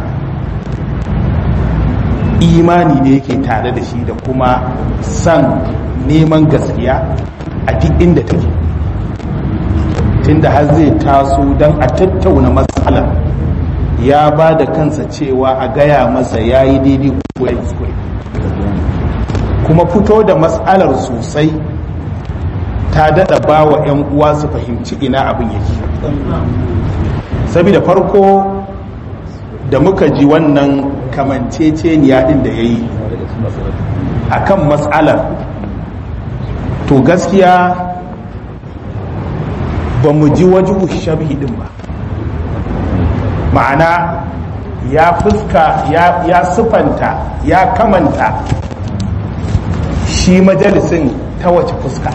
imani ne yake tare da shi da kuma san neman gaskiya a duk inda take tunda har zai taso don a tattauna matsalar ya ba da kansa cewa a gaya masa ya yi daidai ko ya kuskure kuma fito da matsalar sosai ta daɗa ba wa 'yan uwa su fahimci ina abin yake saboda farko da muka ji wannan kamanceceniya ɗin da ya yi a kan matsalar to gaskiya ba mu ji wajen shabi ɗin ba ma'ana ya fuska ya, ya sufanta ya kamanta shi majalisin ta wace fuska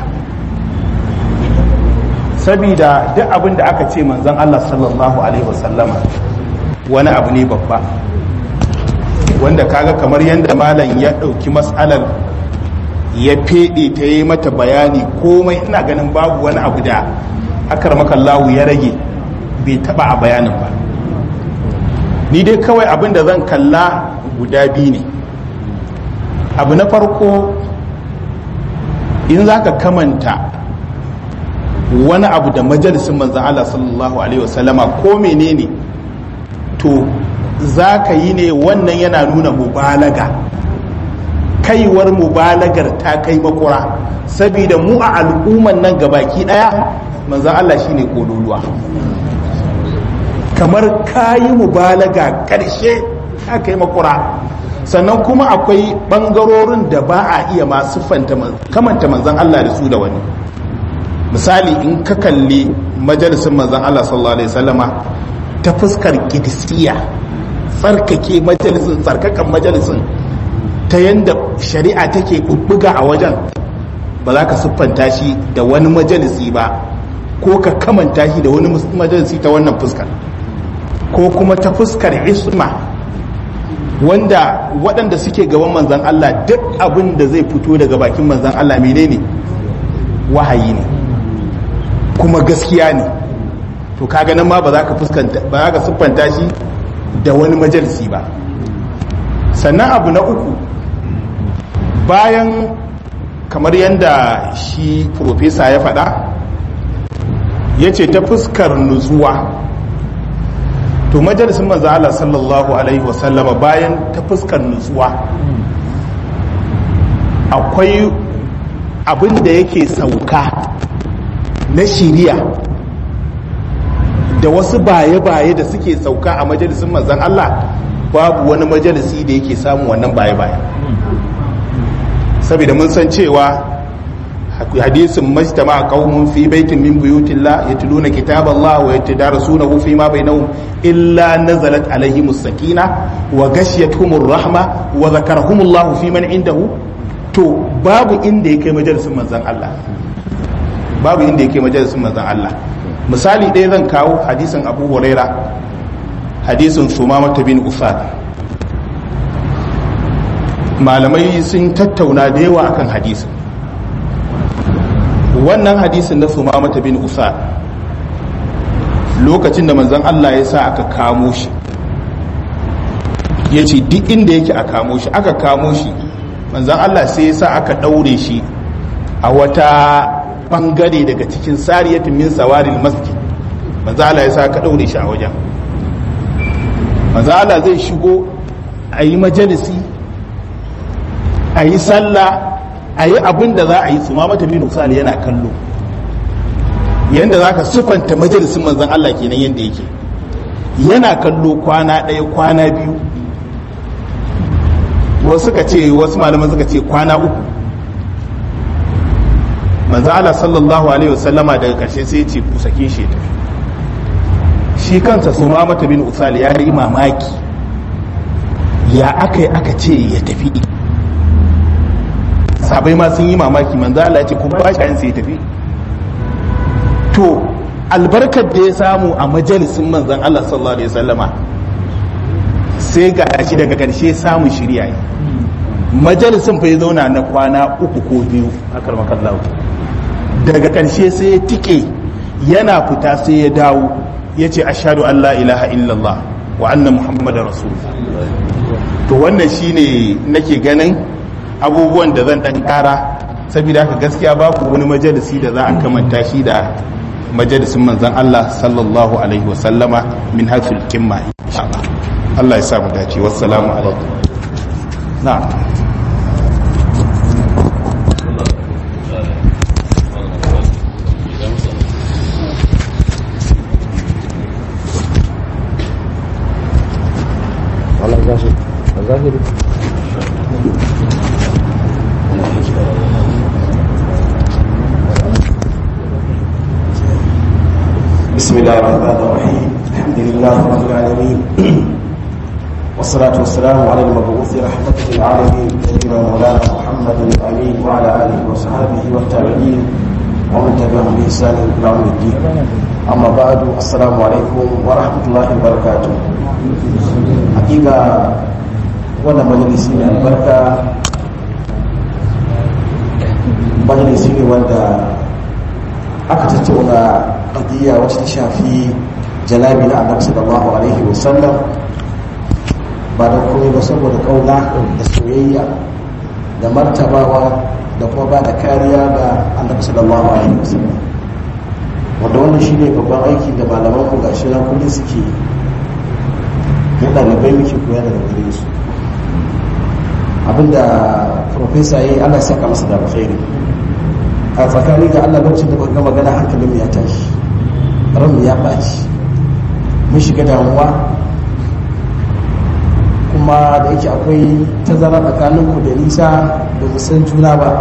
sabida duk abin da aka ce manzon Allah sallallahu alaihi wasallama wani abu ne babba wanda kaga kamar yadda malam ya ɗauki matsalar ya feɗe ta yi mata bayani komai ina ganin babu wani abu da akar makallahu ya rage bai taɓa a bayanin ba ni dai kawai abin da zan kalla guda biyu ne abu na farko in za ka kamanta wani abu da majalisun manzan Allah sallallahu Alaihi wasallama ko menene to za ka yi ne wannan yana nuna mubalaga kaiwar mubalagar ta kai makura saboda mu a al'umman nan gabaki daya manzan Allah shine kololuwa kamar kayi mubalaga karshe ta kai makura sannan kuma akwai bangarorin da ba a iya masu kamanta manzan Allah da su da wani misali in ka kalli majalisun manzan Allah sallallahu alaihi wasallama ta fuskar kidisiya tsarkake majalisun tsarkakan majalisun ta yadda shari'a take bubbuga a wajen ba za ka siffanta shi da wani majalisi ba ko ka kamanta shi da wani majalisi ta wannan fuskar ko kuma ta fuskar isma wanda waɗanda suke gaban manzan Allah duk abin da zai fito daga bakin manzan Allah menene wahayi ne kuma gaskiya ne to kaga nan ma ba za ka fuskanta ba za ka siffanta shi da wani majalisi ba sannan abu na uku bayan kamar yadda shi profesa ya faɗa ya ce ta fuskar nutsuwa to majalisun manzo Allah sallallahu alaihi wasallama bayan ta fuskar nutsuwa akwai abin da yake sauka na shiriya da wasu baye-baye da suke sauka a majalisun manzan Allah babu wani majalisi da yake samun wannan baye-baye saboda mun san cewa hadisin majtama qaumun fi baitin min buyutillah yatluna kitaballah wa yatadarasunahu fi ma bainahum illa nazalat alaihimus sakina wa ghashiyatuhumur rahma wa zakarahumullahu fi man indahu to babu inda yake majalisin manzan Allah babu inda yake majalisin manzan Allah misali ɗaya zan kawo hadisin abu huraira hadisin sumamata bin usad malamai sun tattauna da yawa akan hadisin wannan hadisin na sumamata bin usad lokacin da manzan Allah ya sa aka kamo shi ya ce duk inda yake a kamo shi aka kamo shi manzan Allah sai ya sa aka ɗaure shi a wata bangare daga cikin sariyatin min sawaril masjid manzo Allah ya sa ka daure shi a wajen manzo Allah zai shigo a yi majalisi a yi sallah a yi abin da za a yi su ma mata bin usali yana kallo yanda za ka sufanta majalisin manzon Allah kenan yanda yake yana kallo kwana ɗaya kwana biyu wasu suka ce wasu malaman suka ce kwana uku manzo Allah sallallahu alaihi wasallama daga karshe sai ce ku sake shi tafi shi kansa sumamata bin usal ya yi mamaki ya aka yi aka ce ya tafi sabai ma sun yi mamaki manzo Allah ya ce kuma ba shi sai ya tafi to albarkar da ya samu a majalisin manzon Allah sallallahu alaihi wasallama sai ga shi daga karshe samun shirya majalisin fa ya zauna na kwana uku ko biyu a karmakallahu daga ƙarshe sai ya tike yana fita sai ya dawo ya ce ashadu an la ilaha illallah wa anna muhammadar rasul to wannan shine nake ganin abubuwan da zan dan kara saboda haka gaskiya babu wani majalisi da za a kamanta shi da majalisin manzon Allah sallallahu alaihi wasallama min hasul kimma insha Allah Allah ya sa mu dace wassalamu alaikum na'am بسم الله الرحمن الرحيم الحمد لله رب العالمين والصلاة والسلام على المبعوث رحمة للعالمين سيدنا مولانا محمد الأمين وعلى آله وصحبه والتابعين ومن تبعهم بإحسان إلى يوم الدين أما بعد السلام عليكم ورحمة الله وبركاته حقيقة وانا مجلسي من البركة مجلسي wanda aka tattauna qadiyya wacce ta shafi jalabi na annabi sallallahu alaihi wasallam ba da komai ba saboda kauna da soyayya da martabawa da kuma ba da kariya ga annabi sallallahu alaihi wasallam wanda wannan shine babban aiki da malaman ku gashi na kullum suke mu ɗalibai muke koya daga gare su abinda profesa yayi Allah ya saka masa da alkhairi a tsakani ga Allah lokacin da muka ga magana hankalin ya tashi ran ya ɓaci mun shiga damuwa kuma da yake akwai tazara tsakanin ku da nisa da mu san juna ba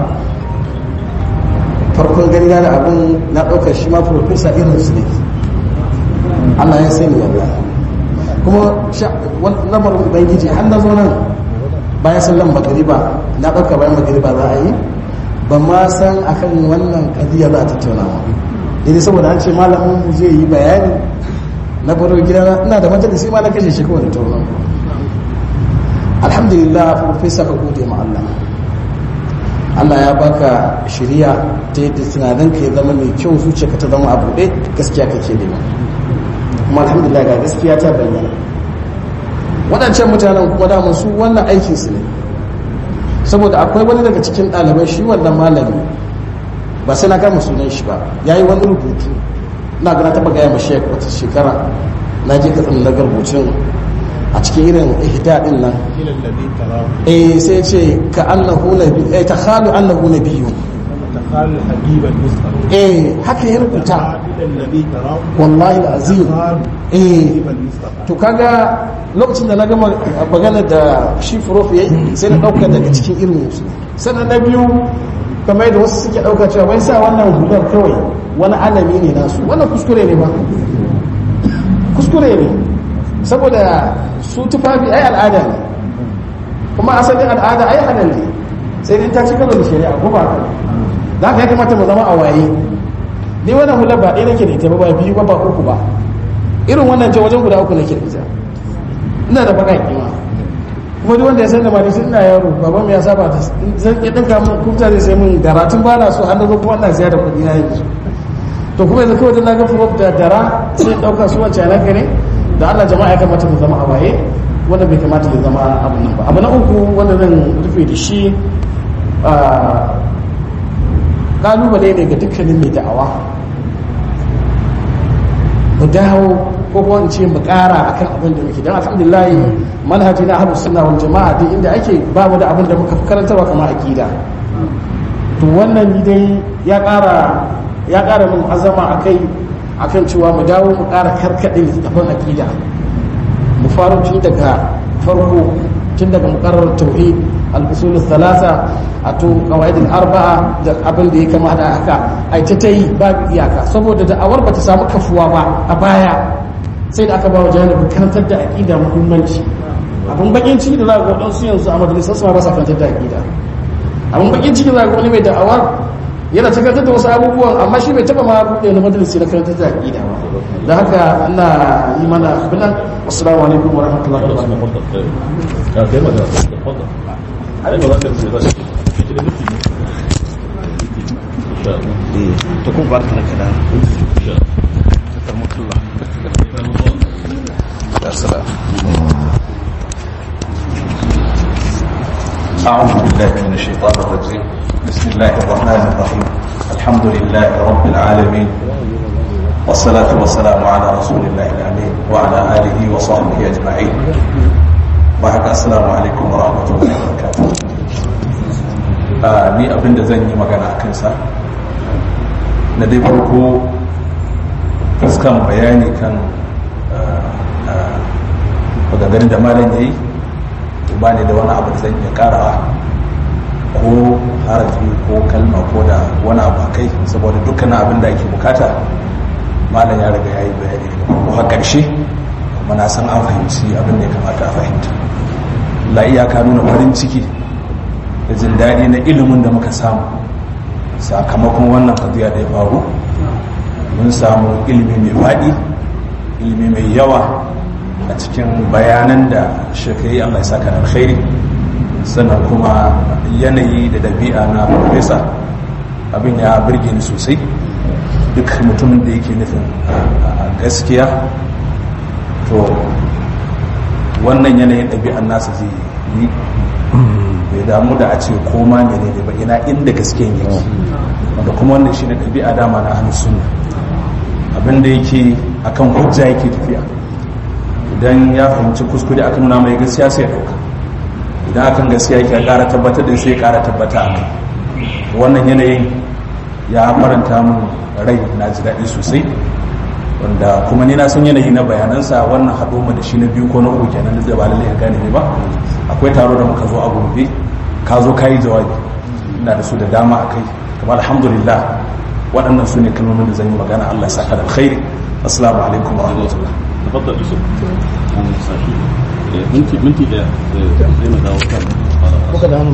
farkon gani da abin na ɗaukar shi ma profesa irin su ne Allah ya sani wallahi kuma lamarin ubangiji har na zo nan bayan sallan magariba na ɗauka bayan magariba za a yi ban ma san akan wannan kadiyar za a tattauna ba idan saboda an ce malamin zai yi bayani na baro gida ina da majalisi ma na kashe shi kawai da tauran alhamdulillah profesa ka gode ma Allah Allah ya baka shiriya ta yadda tunanin ka ya zama mai kyau zuciya ka ta zama a buɗe gaskiya kake da kuma alhamdulillah ga gaskiya ta bayyana waɗancan mutanen kuma damun su wannan aikinsu ne saboda akwai wani daga cikin ɗalibai shi wannan malami ba sai na kama sunan shi ba ya yi wani rubutu na gana taɓa gaya ma shek wata shekara na je ka tsanin na rubutun a cikin irin ihda din nan eh sai ce ka annahu nabi eh ta khalu annahu nabiyyun تخال حبيب المصطفى eh haka ya rubuta الذي تراه wallahi azim eh المصطفى to kaga lokacin da na gama magana da shi prof yayi sai na dauka daga cikin irin su sannan na biyu kamar yadda wasu suke dauka cewa wai sa wannan hular kawai wani alami ne nasu wannan kuskure ne ba kuskure ne saboda su tufafi ai al'ada ne kuma asalin al'ada ai halal ne sai dai ta ci karo da shari'a ko ba haka za ka ya kamata mu zama a waye ni wannan hular ba ɗaya nake da ita ba ba biyu ba ba uku ba irin wannan ce wajen guda uku nake da ita ina da baka kima kuma duk wanda ya san da mali ina yaro baban mu ya saba ta zan iya dinka mun kuta zai sai mun daratun ba na so an zo kuma ina siya da kuɗi na yanzu to kuma yanzu kawai na ga furof da dara sai in ɗauka su wacce na ne da Allah jama'a ya kamata mu zama a waye wanda bai kamata ya zama abu nan ba abu na uku wanda zan rufe da shi kalubale ne ga dukkanin mai da'awa mu dawo ko kuma in ce mu kara akan abin da muke don alhamdulillah manhaji na ahlus sunna wal jama'a duk inda ake ba mu da abin da muka karantarwa kamar aqida to wannan ni dai ya kara ya kara min azama akai akan cewa mu dawo mu kara karkade littafin aqida mu faro tun daga farko tun daga muqarrar tauhid al-usul thalatha ato qawaid al-arba'a da abin da ya kama da haka ai ta tayi babu iyaka saboda da'awar bata samu kafuwa ba a baya sai da aka ba wa janibi karantar da aqida muhimmanci abin bakin ciki da za ga wadansu yanzu a majalisar su ba sa karantar da aqida abin bakin ciki za ga wani mai da'awar yana ta karantar da wasu abubuwan amma shi bai taba ma buɗe wani majalisi na karantar da aqida ba da haka ina yi mana abinan assalamu alaikum wa rahmatullahi wa barakatuh تكون بارك لك ya salam أعوذ بالله من الشيطان الرجيم بسم الله الرحمن الرحيم الحمد لله رب العالمين والصلاة والسلام على رسول الله الأمين وعلى آله وصحبه أجمعين بعد السلام عليكم ورحمة الله وبركاته ni abin da zan yi magana a kansa na dai farko fuskan bayani kan maganganun da malam ya yi ba ne da wani abu da zan iya karawa ko harafi ko kalma ko da wani abu a kai saboda dukkanin abin da ake bukata malam ya riga ya yi bayani daga farko har ƙarshe kuma na san an fahimci abin da ya kamata a fahimta la iyaka nuna farin ciki da jin daɗi na ilimin da muka samu sakamakon wannan kadiya da ya faru mun samu ilimi mai faɗi ilimi mai yawa a cikin bayanan da shekai allah ya saka da alkhairi sannan kuma yanayi da dabi'a na profesa abin ya birge ni sosai duk mutumin da yake nufin gaskiya to wannan yanayin ɗabi'an nasa zai yi bai damu da a ce koma mene ne ba ina inda gaskiyan yake wanda kuma wannan shi ne ɗabi'a dama na hannun sunna abinda yake akan hujja yake tafiya idan ya fahimci kuskure aka nuna mai gaskiya sai ya ɗauka idan akan gaskiya yake ƙara tabbatar da sai ya ƙara tabbata a kai wannan yanayin ya faranta mun rai na ji daɗi sosai wanda kuma ni na san yanayi na bayanansa wannan haɗo mu da shi na biyu ko na uku kenan da ba lallai ka gane ne ba akwai taro da muka zo a gobe ka zo ka yi jawabi ina da su da dama a kai kuma alhamdulillah waɗannan su ne kalmomin da zan yi magana Allah ya saka da alkhairi assalamu alaikum wa rahmatullah تفضل يوسف منتي منتي ده زي ما داو كان kuka da hannu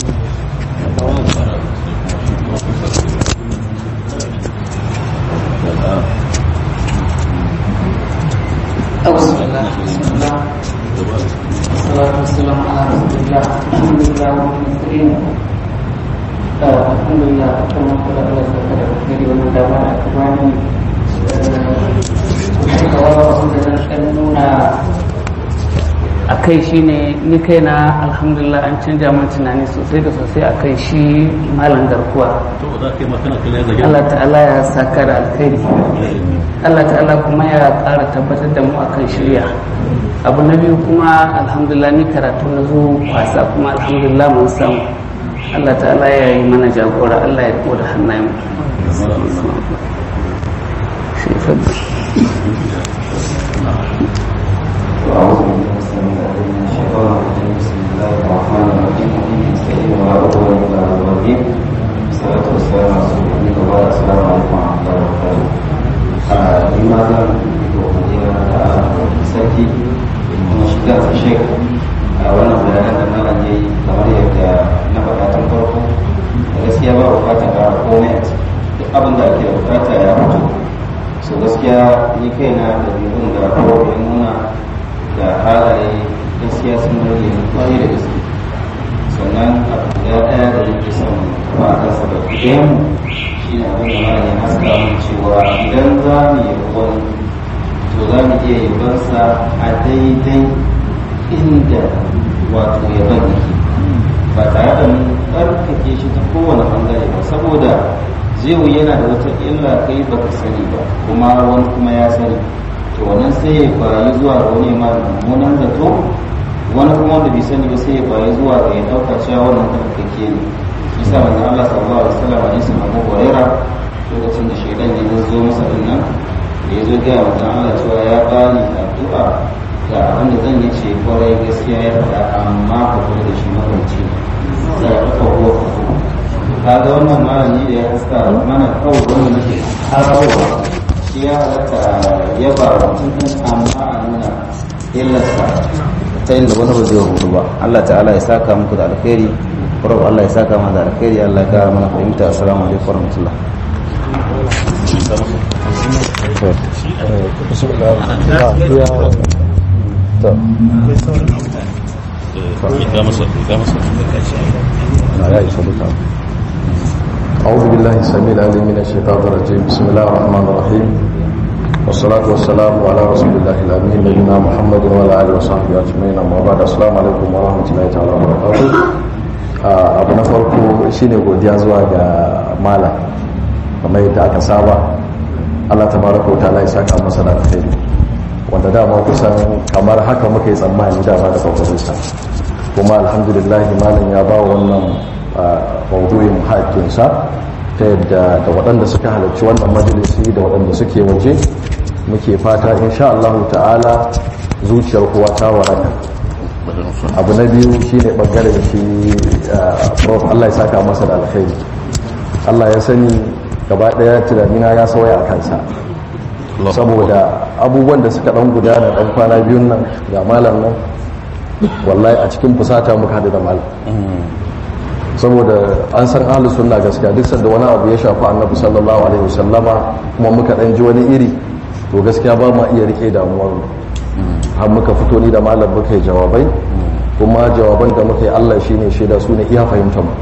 أعوذ بالله بسم الله والصلاة والسلام على رسول الله الحمد لله رب المسلمين الحمد لله كما قال الله سبحانه وتعالى والمداومة أكواني a kai shi ne ni kaina alhamdulillah an canja min tunani sosai da sosai a kai shi malam garkuwa to da kai ma kana kallon zage Allah ta'ala ya saka da alkhairi Allah ta'ala kuma ya ƙara tabbatar da mu akan shirya abu na biyu kuma alhamdulillah ni karatu na zo wasa kuma alhamdulillah mun samu Allah ta'ala ya yi mana jagora Allah ya koda hannayen mu Shi fadda. وأعوذ بالله السميع العليم من الشيطان الرجيم بسم الله الرحمن الرحيم نستعين ولا عدوان إلا على الظالمين والصلاة والسلام على رسول الله وبعد السلام عليكم ورحمة الله وبركاته لماذا وقدنا sarki kuma shiga ta shek a wannan bayanan da malam ya yi kamar yadda na faɗa tun farko da gaskiya ba bukatar ƙara komai a ciki duk abin da ake bukata ya fito so gaskiya ni kaina da bibin da kowa ya nuna da halaye gaskiya sun rage kwarai da gaske sannan abu guda ɗaya da yake son ba a kansa da ɗayan shi ne abin da mara ya haska mun cewa idan za mu yi wani to za mu iya yabansa a daidai inda wato yaban yake ba tare da mun ɗarkake shi ta kowane ɓangare ba saboda zai yana da wata illa kai baka sani ba kuma wani kuma ya sani to wannan sai ya bayi zuwa ga wani ma mummunan zato wani kuma wanda bai sani ba sai ya bayi zuwa ga ya dauka cewa wannan tsarkake ne bisa manzon Allah sallallahu alaihi wasallam hadisin Abu Huraira lokacin da shaidan ya zo masa din nan da ya zo ga manzon Allah cewa ya bani addu'a ga abin da zan yi ce kwarai gaskiya ya faɗa amma ka kula da shi mabanci za ka kawo kaga wannan malami da ya haska mana kawo wanda nake harawa shi ya halatta ya ba mutum ɗin amma a nuna illarsa ta inda wani ba zai hudu ba Allah ta'ala ya saka muku da alkhairi kuma Allah ya saka mana da alkhairi Allah ya kara mana fahimta assalamu alaikum warahmatullah ga masa ga masa أعوذ بالله السميع العليم من الشيطان الرجيم بسم الله الرحمن الرحيم والصلاة والسلام على رسول الله الأمين نبينا محمد وعلى آله وصحبه أجمعين أما بعد السلام عليكم ورحمة الله تعالى وبركاته abu na farko shine godiya zuwa ga malam kamar yadda aka saba Allah tabaraka wa ta'ala ya saka masa da alkhairi wanda dama kusan kamar haka muka yi tsammani dama da kwakwarinsa kuma alhamdulillah malam ya ba wannan maudu'in haƙƙinsa ta yadda da waɗanda suka halarci wannan majalisi da waɗanda suke waje muke fata insha Allah ta'ala zuciyar kowa ta waraka abu na biyu shine bangaren shi prof Allah ya saka masa da alkhairi Allah ya sani gaba daya tunanina ya sauya a kansa saboda abubuwan da suka dan gudana dan kwana biyun nan ga malam nan wallahi a cikin fusata muka hadu da malam saboda an san ahlus sunna gaskiya duk sanda wani abu ya shafi annabi sallallahu alaihi wasallama kuma muka dan ji wani iri to gaskiya ba ma iya rike damuwar mu har muka fito ni da malam muka yi jawabai kuma jawaban da muka yi Allah shine shaida su ne iya fahimtar mu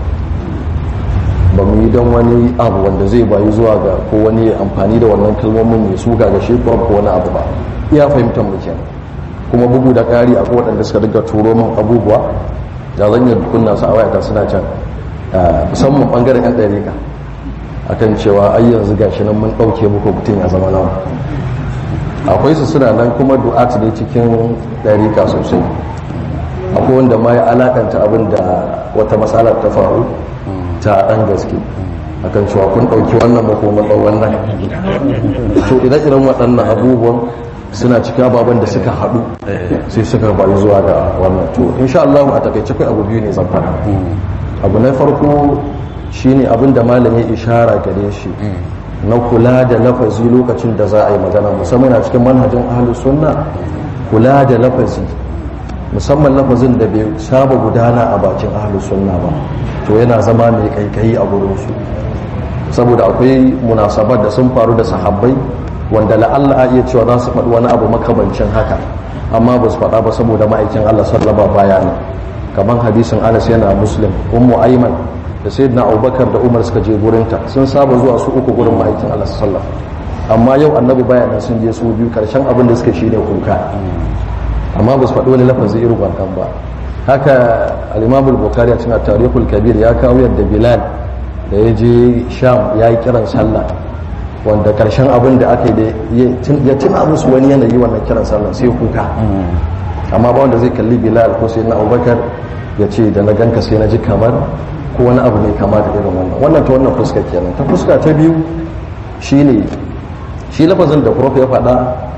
ba mu yi don wani abu wanda zai bayu zuwa ga ko wani amfani da wannan kalmomin mai suga ga shi ko wani abu ba iya fahimtar mu kenan kuma bugu da ƙari a waɗanda suka dinga turo min abubuwa da zan yi kunna su a wayata suna can musamman bangaren yan ɗarika akan cewa ai yanzu gashi nan mun ɗauke muku mutum ya zama nawa akwai su suna nan kuma du'at ne cikin ɗarika sosai akwai wanda ma ya alakanta abin da wata matsalar ta faru ta ɗan gaske akan cewa kun ɗauki wannan makoman ɗan wannan to ire-iren waɗannan abubuwan suna cika baban da suka haɗu sai suka bayu zuwa ga wannan to insha Allah a takaice kai abu biyu ne zan faɗa abu na farko shine abin da malam ya ishara gare shi na kula da lafazi lokacin da za a yi magana musamman a cikin manhajin ahlus sunna kula da lafazi musamman lafazin da bai saba gudana a bakin ahlus sunna ba to yana zama mai kaikayi a gurin su saboda akwai munasabar da sun faru da sahabbai wanda la'alla a iya cewa za su faɗi wani abu makabancin haka amma ba su faɗa ba saboda ma'aikin Allah sallama baya ne kamar hadisin Anas yana muslim ummu Ayman da sayyidina Abubakar da Umar suka je gurinta sun saba zuwa su uku gurin ma'aikin Allah sallallahu amma yau annabi baya nan sun je su biyu karshen abin da suka shine kuka amma ba su faɗi wani lafazi irin wannan ba haka al-Imam al-Bukhari a cikin Tarikhul Kabir ya kawo yadda Bilal da ya je Sham ya yi kiran sallah wanda karshen abin da aka yi ya tuna musu wani yanayi wannan kiran sallah sai kuka amma ba wanda zai kalli Bilal ko sai na Abubakar ya ce da na ganka sai na ji kamar ko wani abu ne kama da irin wannan wannan ta wannan fuska kenan ta fuska ta biyu shine shi lafazin da prof ya faɗa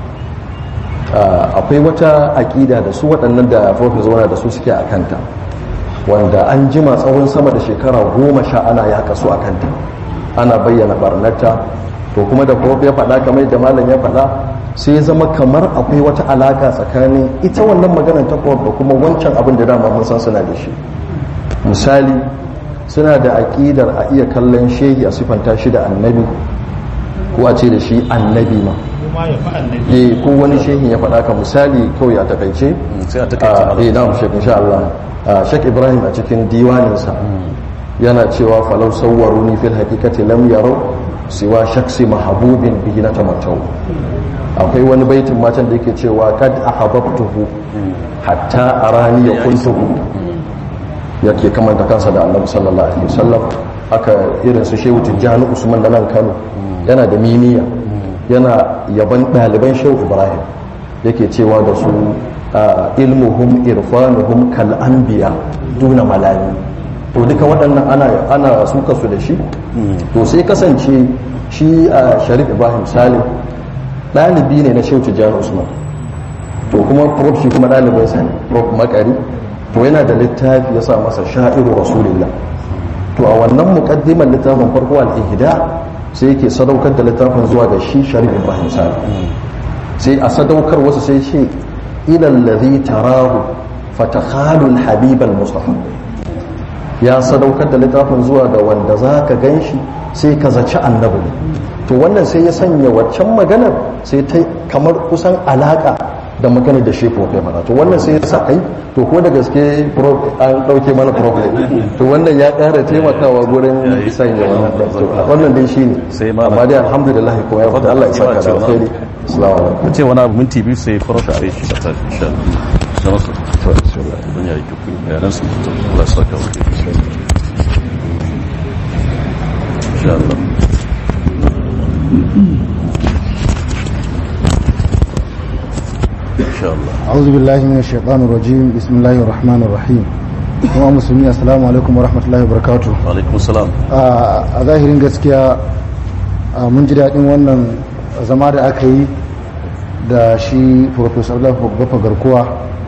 akwai wata aƙida da su waɗannan da prof zauna da su suke a kanta wanda an jima tsawon sama da shekara goma sha ana yaƙa su a kanta ana bayyana barnata to kuma da prof ya faɗa kamar da malam ya faɗa sai zama kamar akwai wata alaƙa tsakanin ita wannan maganar ta prof da kuma wancan abin da dama mun san suna da shi misali suna da aƙidar a iya kallon shehi a siffanta shi da annabi ko a ce da shi annabi ma eh ko wani shehin ya faɗa ka misali kawai a takaice sai a takaice eh na'am shek insha Allah shek Ibrahim a cikin diwaninsa yana cewa falau sawwaruni fil haqiqati lam yaraw siwa shaksi mahabubin bihi na tamattau akwai wani baitin matan da yake cewa kad ahabbtuhu hatta arani yakuntuhu yake kamanta kansa da annabi sallallahu alaihi wasallam aka irin su shehu tijjani usman da nan kano yana da miniya yana yaban ɗaliban shehu ibrahim yake cewa da su ilmuhum irfanuhum kal anbiya duna malami to duka waɗannan ana ana suka su da shi to sai kasance shi a sharif ibrahim salim ɗalibi ne na shehu tijjani usman to kuma prof shi kuma ɗalibin sa ne prof makari to yana da littafi ya sa masa sha'iru rasulillah to a wannan muqaddimar littafin farko al-ihda sai yake sadaukar da littafin zuwa ga shi sharif ibrahim sani sai a sadaukar wasu sai ce ila allazi tarahu fatakhalu al-habib al-mustafa ya sadaukar da littafin zuwa ga wanda zaka ganshi sai ka zaci annabi to wannan sai ya sanya waccan maganar sai ta kamar kusan alaka da magana da shi prof ya fara to wannan sai ya sa kai to ko da gaske an dauke mana problem to wannan ya kara taimakawa gurin sanya wannan to wannan dai shine sai ma amma dai alhamdulillah ko ya fada Allah ya saka da alheri assalamu alaikum ce wani abu minti biyu sai prof sai shi ta insha Allah sai to bismillah don ya yi kuku ya nan su Allah ya saka wa insha Allah insha Allah أعوذ بالله من الشيطان الرجيم بسم الله الرحمن الرحيم kuma musulmi assalamu alaikum warahmatullahi wabarakatuh wa alaikum salam a zahirin gaskiya mun ji daɗin wannan zama da aka yi da shi professor Allah Baffa Garkuwa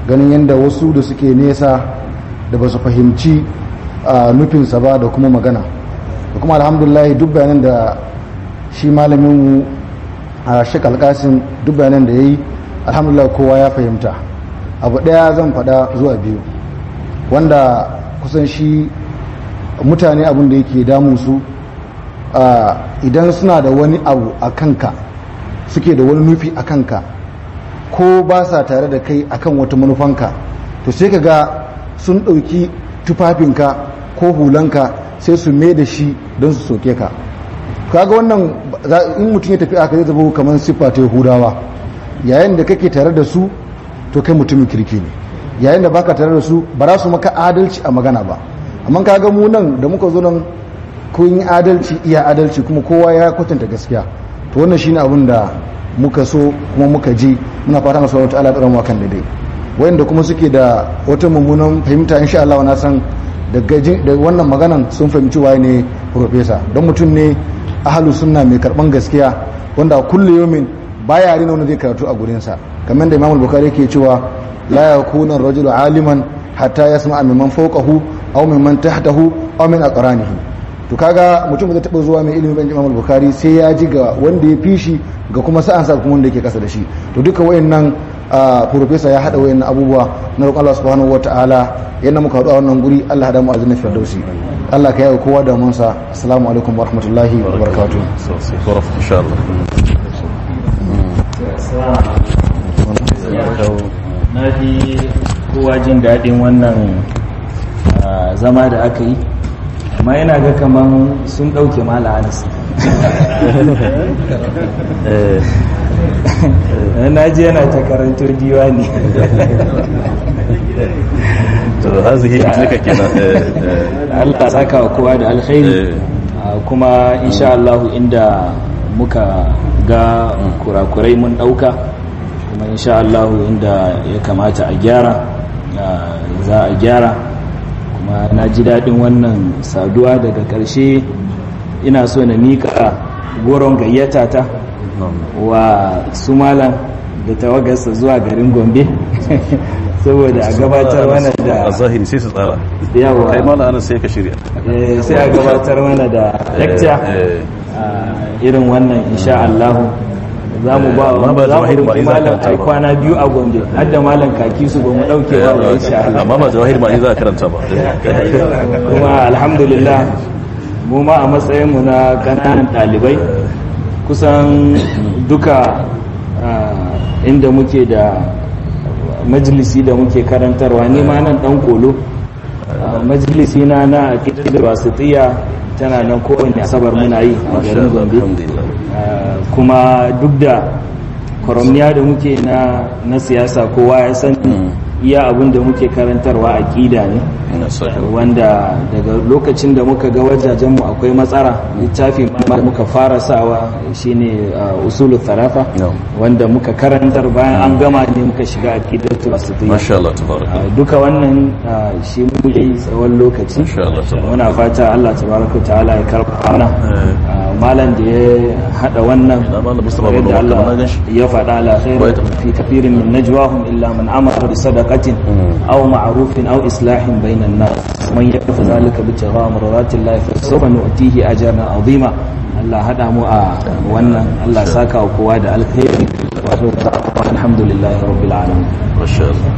ganin yadda wasu da suke nesa da ba su fahimci a nufinsa ba da kuma magana da kuma alhamdulillah duk bayanan da shi malaminmu a shek alkasim duk bayanan da ya yi alhamdulillah kowa ya fahimta abu ɗaya zan faɗa zuwa biyu wanda kusan shi mutane abin da yake damun su idan suna da wani abu a kanka suke da wani nufi a kanka ko ba sa tare da kai akan wata manufanka to sai ka ga sun ɗauki tufafinka ko hulanka sai su mai da shi don su soke ka kaga wannan in mutum ya tafi aka zai zama kamar siffa ta yahudawa yayin da kake tare da su to kai mutumin kirki ne yayin da baka tare da su ba za su maka adalci a magana ba amma kaga mu nan da muka zo nan kun yi adalci iya adalci kuma kowa ya kwatanta gaskiya to wannan shine abin da muka so kuma muka ji muna fatan Allah subhanahu wataala ya kan daidai wayanda kuma suke da wata mummunan fahimta insha Allah na san da wannan maganan sun fahimci waye ne professor don mutum ne ahlus sunna mai karban gaskiya wanda kullu yawmin baya rina wanda zai karatu a gurinsa kamar da Imam Bukhari yake cewa la yakuna ar-rajulu aliman hatta yasma'a mimman fawqahu aw mimman tahtahu aw min aqranihi to kaga mutum zai taba zuwa mai ilimin ban Imam Bukhari sai ya ji ga wanda ya fi shi ga kuma sa'an sa kuma wanda yake kasa da shi to duka wayannan professor ya hada wayannan abubuwa na roƙon Allah subhanahu wataala yanda muka haɗu a wannan guri Allah hada mu azina firdausi Allah ka yawo kowa da munsa assalamu alaikum wa rahmatullahi wa barakatuh insha Allah na fi kowa jin daɗin wannan zama da aka yi amma yana ga kaman sun ɗauke mala anas na ji yana ta karanto diwani to hazihi tilka kenan Allah saka wa kowa da alkhairi kuma insha Allah inda muka ga kurakurai mun ɗauka kuma insha Allah inda ya kamata a gyara za a gyara kuma na ji daɗin wannan saduwa daga ƙarshe ina so na mika goron gayyata ta wa su malam da tawagarsa zuwa garin gombe saboda a gabatar mana da a zahiri sai su tsara yawa kai mala ana sai ka shirya sai a gabatar mana da lecture irin wannan insha Allah za mu ba amma ba za mu jawahir ba roki in za ka malam karanta ai ba. kwana biyu a gombe har da malam kaki su ba mu dauke ba ba insha Allah amma ba jawahir ma in za a karanta ba kuma alhamdulillah mu ma a matsayinmu na ƙananan ɗalibai kusan duka ah, inda muke da majalisi da muke karantarwa ni ma nan ɗan kolo Ah, majalisi na na da wasitiya tana nan kowane asabar muna yi a garin gombe alhamdulillah Ah, kuma duk da kwaramniya da muke na na siyasa kowa ya san iya abin da muke karantarwa aƙida ne ina saka wanda daga lokacin da muka ga wajajenmu akwai matsara littafi ma muka fara sawa shine uh, usulu tarafa No. wanda muka karantar bayan an gama ne muka shiga aqidatu wasitiyya masha Allah tabaraka Uh, duka wannan uh, shi muke yi tsawon lokaci Masha Allah, tabaraka. muna fata Allah tabaraka wa ta'ala ya karba mana Eh. Uh, malam da ya hada wannan Ina malam Mustapha kamar Bello, yadda Allah kamar na ganshi. ya faɗa la khairu Bai taɓa. fi kathirin min najwahum illa man amara bi sadaqatin aw ma'rufin aw islahin bainan nas man yafa zalika bi tigha maradatillah fa sawfa nu'tihi ajran azima Allah hada mu a wannan Allah saka wa kowa da alkhairi wato alhamdulillah rabbil alamin masha Allah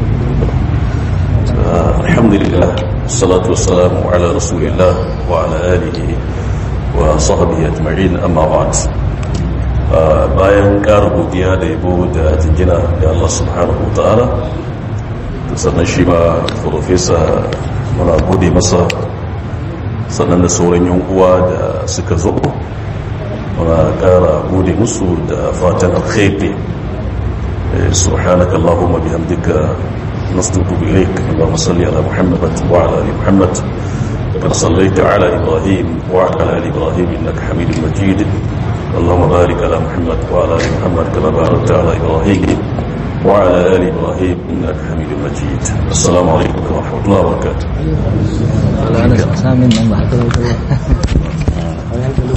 آه، الحمد لله والصلاة والسلام على رسول الله وعلى آله وصحبه أجمعين أما بعد آه، bayan ƙara godiya da yabo da jingina da Allah subhanahu wa ta'ala sannan shi ma profesa muna gode masa sannan da sauran yan uwa da suka zo muna ƙara gode musu da fatan alkhairi سبحانك اللهم بحمدك نستغفر إليك اللهم صل على محمد وعلى آل محمد كما صليت على إبراهيم وعلى آل إبراهيم إنك حميد مجيد اللهم بارك على محمد وعلى آل محمد كما باركت على إبراهيم وعلى آل إبراهيم إنك حميد مجيد السلام عليكم ورحمة الله وبركاته